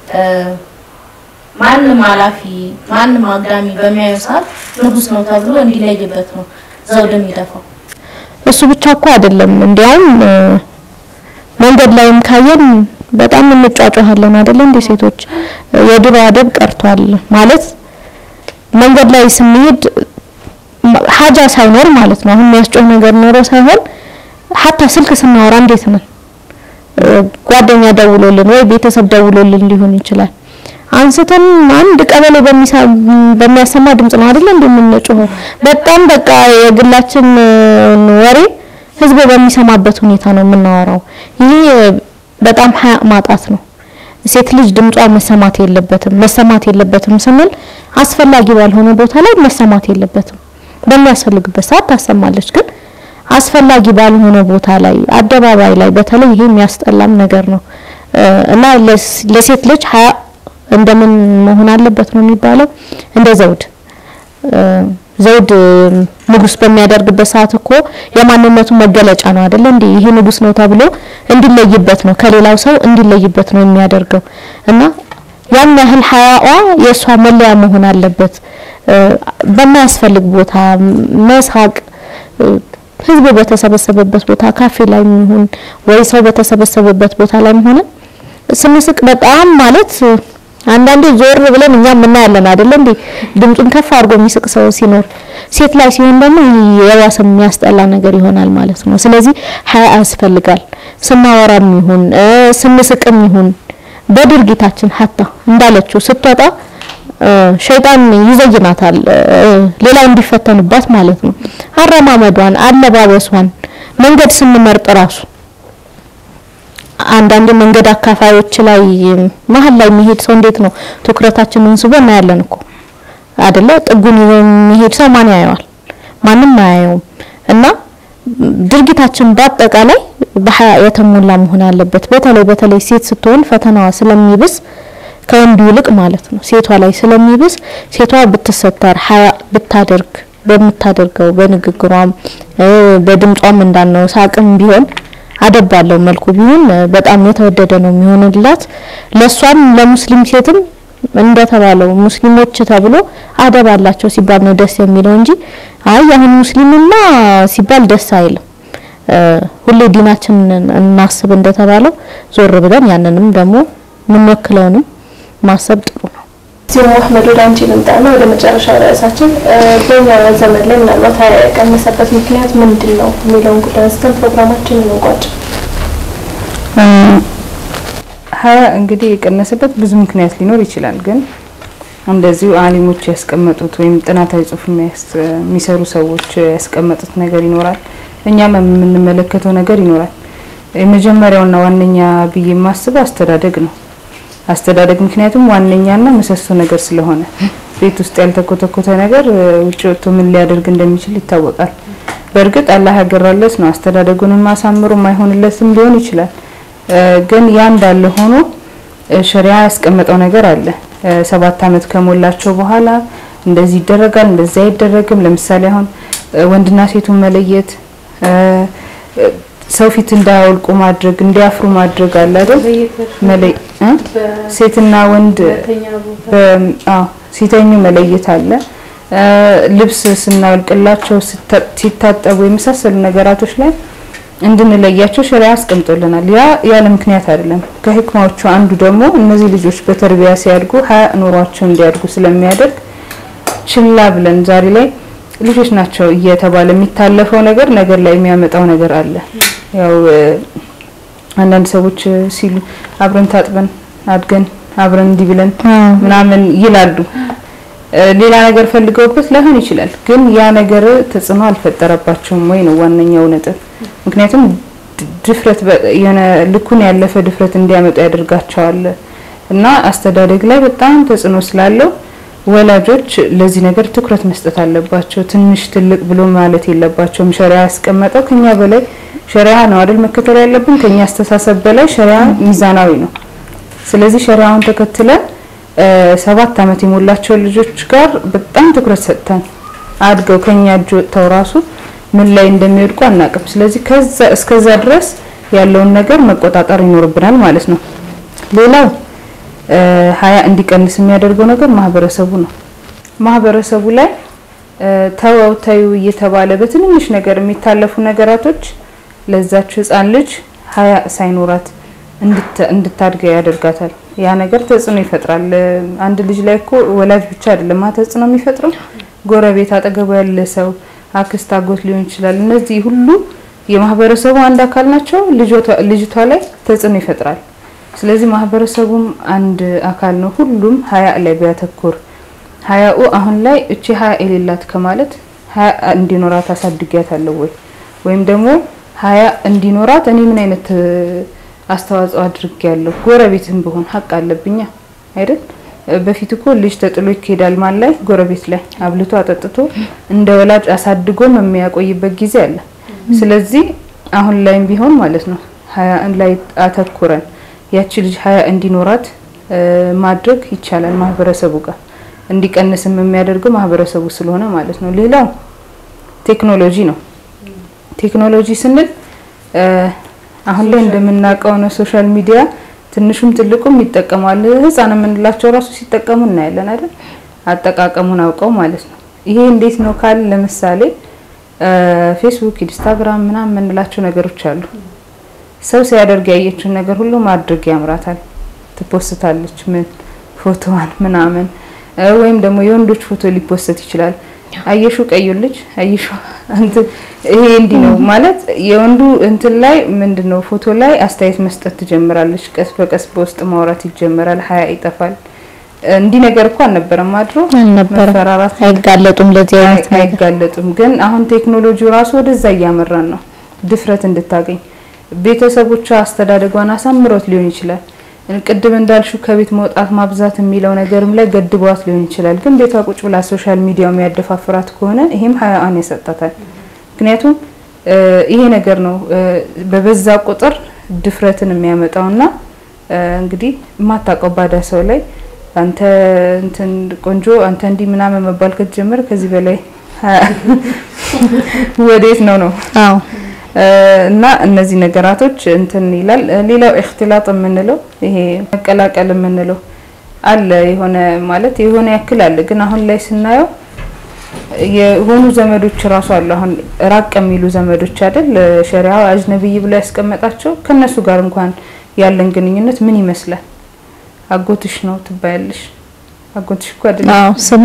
ማንም ኃላፊ ማንም አግዳሚ በሚያዩ ሰዓት ንጉስ ነው ተብሎ እንዲለይበት ነው ዘውድ የሚደፋው። እሱ ብቻ እኮ አይደለም። እንዲያውም መንገድ ላይም ካየን በጣም እንጫጫሃለን አይደለ እንዴ? ሴቶች የድሮ አደብ ቀርቷል ማለት መንገድ ላይ ስንሄድ ሀጃ ሳይኖር ማለት ነው። አሁን የሚያስጮህ ነገር ኖሮ ሳይሆን ሀታ ስልክ ስናወራ እንዴት ነን? ጓደኛ ደውሎልን ወይ ቤተሰብ ደውሎልን ሊሆን ይችላል። አንስተን አንድ ቀበሌ በሚያሰማ ድምጽ ነው አይደለ እንደምንጮኸው። በጣም በቃ የግላችን ወሬ ህዝብ በሚሰማበት ሁኔታ ነው የምናወራው። ይሄ በጣም ሀያ ማጣት ነው። ሴት ልጅ ድምጿ መሰማት የለበትም። መሰማት የለበትም ስንል አስፈላጊ ባልሆነ ቦታ ላይ መሰማት የለበትም። በሚያስፈልግበት ሰዓት ታሰማለች። ግን አስፈላጊ ባልሆነ ቦታ ላይ አደባባይ ላይ በተለይ ይሄ የሚያስጠላም ነገር ነው እና ለሴት ልጅ ሀያ እንደምን መሆን አለበት ነው የሚባለው? እንደ ዘውድ ዘውድ ንጉስ በሚያደርግበት ሰዓት እኮ የማንነቱ መገለጫ ነው አይደለ እንዴ? ይሄ ንጉስ ነው ተብሎ እንዲለይበት ነው ከሌላው ሰው እንዲለይበት ነው የሚያደርገው እና ያን ያህል ሀያዋ የእሷ መለያ መሆን አለበት። በማያስፈልግ ቦታ መሳቅ ህዝብ በተሰበሰበበት ቦታ ካፌ ላይ ይሁን ወይ ሰው በተሰበሰበበት ቦታ ላይ ሆነ ስንስቅ በጣም ማለት አንዳንዴ ዞር ብለን እኛም እናያለን አይደለ እንዴ ድምፁን ከፍ አድርጎ የሚስቅ ሰው ሲኖር፣ ሴት ላይ ሲሆን ደግሞ የባሰ የሚያስጠላ ነገር ይሆናል ማለት ነው። ስለዚህ ሀያ ያስፈልጋል። ስናወራም ይሁን ስንስቅም ይሁን በድርጊታችን ሀታ እንዳለችው ስትወጣ ሸይጣን ይዘይናታል፣ ሌላው እንዲፈተንባት ማለት ነው። አረማመዷን፣ አለባበሷን፣ መንገድ ስንመርጥ ራሱ አንዳንድ መንገድ አካፋዮች ላይ መሀል ላይ የሚሄድ ሰው እንዴት ነው ትኩረታችንን ስቦ እናያለን እኮ አይደለ? ጥጉን ይዞ የሚሄድ ሰው ማን ያየዋል? ማንም አያየውም። እና ድርጊታችን በአጠቃላይ በሀያ የተሞላ መሆን አለበት። በተለይ በተለይ ሴት ስትሆን ፈተናዋ ስለሚብስ ከወንዱ ይልቅ ማለት ነው ሴቷ ላይ ስለሚብስ ሴቷ ብትሰተር ሀያ ብታደርግ በምታደርገው በንግግሯም በድምጿም እንዳልነው ሳቅም ቢሆን አደብ ባለው መልኩ ቢሆን በጣም የተወደደ ነው የሚሆንላት። ለሷም ለሙስሊም ሴትም እንደተባለው ሙስሊሞች ተብሎ አደብ አላቸው ሲባል ነው ደስ የሚለው እንጂ አይ አሁን ሙስሊምማ ሲባል ደስ አይልም። ሁሌ ዲናችንን እናስብ እንደተባለው ዞር ብለን ያንንም ደግሞ የምንወክለውንም ማሰብ ጥሩ ነው። እዚሁ አህመድ ወደ አንቺ ልምጣና ወደ መጨረሻ ርዕሳችን በኛ ዘመን ላይ ምናልባት ሀያ የቀነሰበት ምክንያት ምንድን ነው የሚለውን ጉዳይ አንስተን ፕሮግራማችንን እንቋጭ። ሀያ እንግዲህ የቀነሰበት ብዙ ምክንያት ሊኖር ይችላል። ግን እንደዚሁ አሊሞች ያስቀመጡት ወይም ጥናታዊ ጽሑፍ የሚሰሩ ሰዎች ያስቀመጡት ነገር ይኖራል። እኛም የምንመለከተው ነገር ይኖራል። የመጀመሪያውና ዋነኛ ብዬ የማስበው አስተዳደግ ነው። አስተዳደግ ምክንያቱም ዋነኛና ምሰሶ ነገር ስለሆነ ቤት ውስጥ ያልተኮተኮተ ነገር ውጭ ወጥቶ ምን ሊያደርግ እንደሚችል ይታወቃል። በእርግጥ አላህ ያገራለት ነው። አስተዳደጉንም አሳምሮ ማይሆንለትም ሊሆን ይችላል። ግን ያ እንዳለ ሆኖ ሸሪያ ያስቀመጠው ነገር አለ። ሰባት አመት ከሞላቸው በኋላ እንደዚህ ይደረጋል፣ እንደዚህ አይደረግም። ለምሳሌ አሁን ወንድና ሴቱን መለየት፣ ሰው ፊት እንዳያወልቁ ማድረግ፣ እንዲያፍሩ ማድረግ አለ አይደል? መለይ ሴትና ወንድ ሲተኙ መለየት አለ። ልብስ ስናወልቅላቸው ሲታጠቡ የመሳሰሉ ነገራቶች ላይ እንድንለያቸው ሸሪያ አስቀምጦልናል። ያ ያለ ምክንያት አይደለም። ከህክማዎቹ አንዱ ደግሞ እነዚህ ልጆች በተርቢያ ሲያድጉ ሀያ ኑሯቸው እንዲያድጉ ስለሚያደርግ ችላ ብለን ዛሬ ላይ ልጆች ናቸው እየተባለ የሚታለፈው ነገር ነገር ላይ የሚያመጣው ነገር አለ። ያው አንዳንድ ሰዎች ሲሉ አብረን ታጥበን አድገን አብረን እንዲህ ብለን ምናምን ይላሉ። ሌላ ነገር ፈልገውበት ላይሆን ይችላል። ግን ያ ነገር ተጽዕኖ አልፈጠረባቸውም ወይ ነው ዋነኛው ነጥብ። ምክንያቱም ድፍረት የሆነ ልኩን ያለፈ ድፍረት እንዲያመጡ ያደርጋቸዋል እና አስተዳደግ ላይ በጣም ተጽዕኖ ስላለው ወላጆች ለዚህ ነገር ትኩረት መስጠት አለባቸው። ትንሽ ትልቅ ብሎ ማለት የለባቸውም። ሸሪያ ያስቀመጠው ከኛ በላይ ሸሪያ ነው አይደል መከተል ያለብን። ከኛ አስተሳሰብ በላይ ሸሪያ ሚዛናዊ ነው። ስለዚህ ሸሪያውን ተከትለን ሰባት አመት የሞላቸው ልጆች ጋር በጣም ትኩረት ሰጥተን አድገው ከኛ እጅ ወጥተው ራሱ ምን ላይ እንደሚወድቁ አናቅም። ስለዚህ ከዛ እስከዛ ድረስ ያለውን ነገር መቆጣጠር ይኖርብናል ማለት ነው። ሌላው ሀያ እንዲቀንስ የሚያደርገው ነገር ማህበረሰቡ ነው። ማህበረሰቡ ላይ ተወው ተዩ እየተባለ በትንንሽ ነገር የሚታለፉ ነገራቶች ለዛች ህፃን ልጅ ሀያ ሳይኖራት እንድታድገ ያደርጋታል። ያ ነገር ተጽዕኖ ይፈጥራል። አንድ ልጅ ላይ እኮ ወላጅ ብቻ አይደለም ተጽዕኖ የሚፈጥረው ጎረቤት፣ አጠገቡ ያለ ሰው፣ አክስት፣ አጎት ሊሆን ይችላል። እነዚህ ሁሉ የማህበረሰቡ አንድ አካል ናቸው። ልጅቷ ላይ ተጽዕኖ ይፈጥራል። ስለዚህ ማህበረሰቡም አንድ አካል ነው። ሁሉም ሀያ ላይ ቢያተኩር ሀያኡ አሁን ላይ እቺ ሀያ የሌላት ከማለት ሀያ እንዲኖራት አሳድጊያታለሁ ወይ ወይም ደግሞ ሀያ እንዲኖራት እኔ ምን አይነት አስተዋጽኦ አድርጌያለሁ? ጎረቤትም ብሆን ሀቅ አለብኛ አይደል? በፊት እኮ ልጅ ተጥሎ ይኬዳል ማን ላይ? ጎረቤት ላይ አብልቶ አጠጥቶ እንደ ወላጅ አሳድጎም የሚያቆይበት ጊዜ አለ። ስለዚህ አሁን ላይም ቢሆን ማለት ነው ሀያ ላይ አተኩረን ያቺ ልጅ ሀያ እንዲኖራት ማድረግ ይቻላል ማህበረሰቡ ጋር እንዲቀንስም የሚያደርገው ማህበረሰቡ ስለሆነ ማለት ነው። ሌላው ቴክኖሎጂ ነው። ቴክኖሎጂ ስንል አሁን ላይ እንደምናውቀው ነው ሶሻል ሚዲያ ትንሹም ትልቁም ይጠቀማል። ህፃን የምንላቸው ራሱ ሲጠቀሙ እናያለን አይደል? አጠቃቀሙን አውቀው ማለት ነው። ይሄ እንዴት ነው ካል ለምሳሌ ፌስቡክ፣ ኢንስታግራም ምናምን የምንላቸው ነገሮች አሉ። ሰው ሲያደርግ ያየችውን ነገር ሁሉ ማድረግ ያምራታል። ትፖስታለች ምን ፎቶዋን ምናምን ወይም ደግሞ የወንዶች ፎቶ ሊፖስት ይችላል። አየሹ ቀዩ ልጅ አየሹ እንትን ይሄ እንዲህ ነው ማለት የወንዱ እንትን ላይ ምንድነው ፎቶ ላይ አስተያየት መስጠት ትጀምራለች። ቀስ በቀስ በውስጥ ማውራት ይጀምራል። ሀያ ይጠፋል። እንዲህ ነገር እኮ አልነበረም አድሮ አልነበረም። መፈራራት አይጋለጡም ለዚህ አይነት ነገር። አይጋለጡም። ግን አሁን ቴክኖሎጂው ራሱ ወደዛ እያመራን ነው። ድፍረት እንድታገኝ ቤተሰቦቿ አስተዳደጓን አሳምሮት ሊሆን ይችላል። ቅድም እንዳልሹ ከቤት መውጣት ማብዛት የሚለው ነገርም ላይ ገድቧት ሊሆን ይችላል። ግን ቤቷ ቁጭ ብላ ሶሻል ሚዲያው የሚያደፋፍራት ከሆነ ይሄም ሀያአን ያሰጣታል። ምክንያቱም ይሄ ነገር ነው በበዛ ቁጥር ድፍረትን የሚያመጣውና እንግዲህ የማታውቀው ባዳ ሰው ላይ አንተ እንትን ቆንጆ አንተ እንዲህ ምናምን መባል ከተጀመረ ከዚህ በላይ ወዴት ነው ነው? አዎ እና እነዚህ ነገራቶች እንትን ይላል። ሌላው እክትላጥ የምንለው ይሄ መቀላቀል የምንለው አለ የሆነ ማለት የሆነ ያክል አለ። ግን አሁን ላይ ስናየው የሆኑ ዘመዶች ራሱ አሉ። አሁን ራቅ የሚሉ ዘመዶች አይደል ሸሪዓው አጅነብይ ብሎ ያስቀመጣቸው ከነሱ ጋር እንኳን ያለን ግንኙነት ምን ይመስላል? አጎትሽ ነው ትባያለሽ። አጎትሽ እኮ አይደለም አዎ ስሙ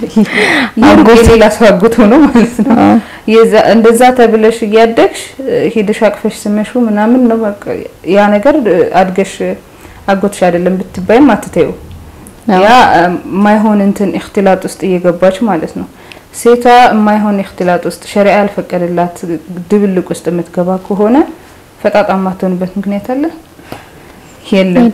አጎት የሌላ ሰው አጎት ሆኖ ማለት ነው። የዛ እንደዛ ተብለሽ እያደግሽ ሄደሽ አቅፈሽ ስመሹ ምናምን ነው በቃ ያ ነገር አድገሽ አጎትሽ አይደለም ብትባይም አትተዩ። ያ የማይሆን እንትን እክትላጥ ውስጥ እየገባች ማለት ነው። ሴቷ የማይሆን እክትላጥ ውስጥ ሸሪዓ ያልፈቀደላት ድብልቅ ውስጥ የምትገባ ከሆነ ፈጣጣ ማትሆንበት ምክንያት አለ የለም።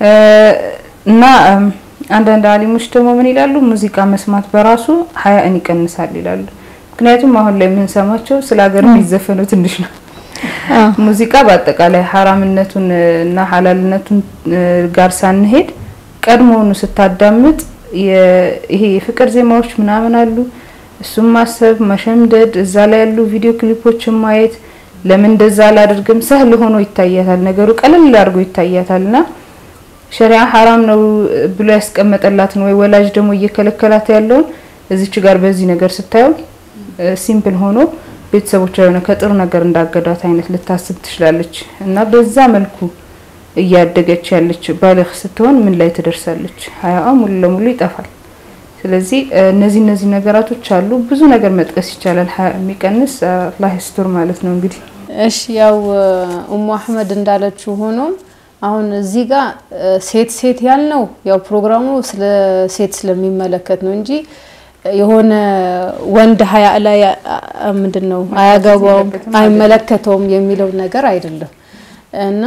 እና አንዳንድ አሊሞች ደግሞ ምን ይላሉ? ሙዚቃ መስማት በራሱ ሀያእን ይቀንሳል ይላሉ። ምክንያቱም አሁን ላይ የምንሰማቸው ስለ ሀገር የሚዘፈኑ ትንሽ ነው። ሙዚቃ በአጠቃላይ ሀራምነቱን እና ሀላልነቱን ጋር ሳንሄድ ቀድሞውኑ ስታዳምጥ ይሄ የፍቅር ዜማዎች ምናምን አሉ። እሱም ማሰብ መሸምደድ፣ እዛ ላይ ያሉ ቪዲዮ ክሊፖችን ማየት ለምን እንደዛ አላደርግም ሰህል ሆኖ ይታያታል። ነገሩ ቀለል አድርጎ ይታያታል እና ሸሪዓ ሀራም ነው ብሎ ያስቀመጠላትን ወይ ወላጅ ደግሞ እየከለከላት ያለውን እዚች ጋር በዚህ ነገር ስታየው ሲምፕል ሆኖ ቤተሰቦቿ የሆነ ከጥሩ ነገር እንዳገዷት አይነት ልታስብ ትችላለች እና በዛ መልኩ እያደገች ያለች ባልግ ስትሆን ምን ላይ ትደርሳለች? ሀያዋ ሙሉ ለሙሉ ይጠፋል። ስለዚህ እነዚህ እነዚህ ነገራቶች አሉ። ብዙ ነገር መጥቀስ ይቻላል። ሀያ የሚቀንስ አላህ ይስቱር ማለት ነው እንግዲህ እሺ ያው ኡሙ አህመድ እንዳለችው ሆኖ አሁን እዚህ ጋር ሴት ሴት ያልነው ያው ፕሮግራሙ ስለ ሴት ስለሚመለከት ነው እንጂ የሆነ ወንድ ሀያ ላይ ምንድን ነው አያገባውም አይመለከተውም የሚለው ነገር አይደለም እና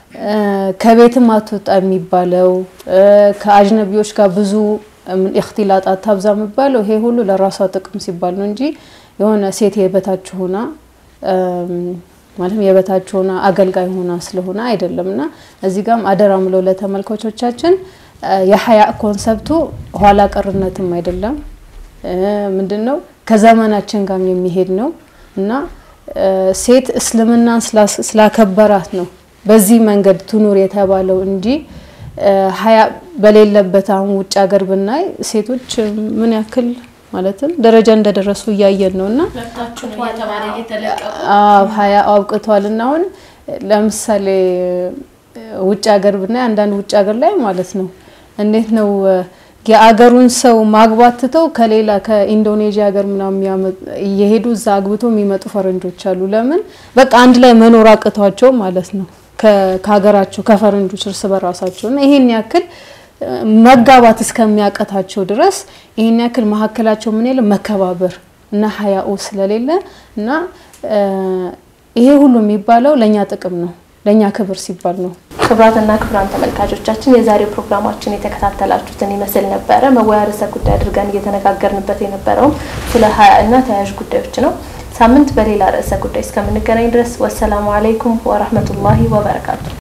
ከቤትም አትወጣ የሚባለው ከአጅነቢዎች ጋር ብዙ ኢኽቲላጥ አታብዛ የሚባለው ይሄ ሁሉ ለራሷ ጥቅም ሲባል ነው እንጂ የሆነ ሴት የበታች ሆና ማለትም የበታች ሆና አገልጋይ ሆና ስለሆነ አይደለም እና እዚህ ጋም አደራ ምለው ለተመልካቾቻችን የሀያ ኮንሰፕቱ ኋላ ቀርነትም አይደለም ምንድን ነው ከዘመናችን ጋር የሚሄድ ነው እና ሴት እስልምናን ስላከበራት ነው በዚህ መንገድ ትኑር የተባለው እንጂ ሀያ በሌለበት አሁን ውጭ ሀገር ብናይ ሴቶች ምን ያክል ማለትም ደረጃ እንደደረሱ እያየን ነው እና ሀያ አብቅቷል እና አሁን ለምሳሌ ውጭ ሀገር ብናይ አንዳንድ ውጭ ሀገር ላይ ማለት ነው እንዴት ነው የአገሩን ሰው ማግባት ትተው ከሌላ ከኢንዶኔዥያ ሀገር ምናምን እየሄዱ እዛ አግብቶ የሚመጡ ፈረንጆች አሉ። ለምን በቃ አንድ ላይ መኖር አቅቷቸው ማለት ነው ከሀገራቸው ከፈረንጆች እርስ በራሳቸው እና ይሄን ያክል መጋባት እስከሚያቀታቸው ድረስ ይሄን ያክል መሀከላቸው ምን የለ መከባበር እና ሀያኡ ስለሌለ እና ይሄ ሁሉ የሚባለው ለእኛ ጥቅም ነው፣ ለእኛ ክብር ሲባል ነው። ክብራትና ክብራን ተመልካቾቻችን የዛሬው ፕሮግራማችን የተከታተላችሁትን ይመስል ነበረ። መወያ ርዕሰ ጉዳይ አድርገን እየተነጋገርንበት የነበረውም ስለ ሀያ እና ተያያዥ ጉዳዮች ነው። ሳምንት በሌላ ርዕሰ ጉዳይ እስከምንገናኝ ድረስ ወሰላሙ አለይኩም ወረህመቱላሂ ወበረካቱ።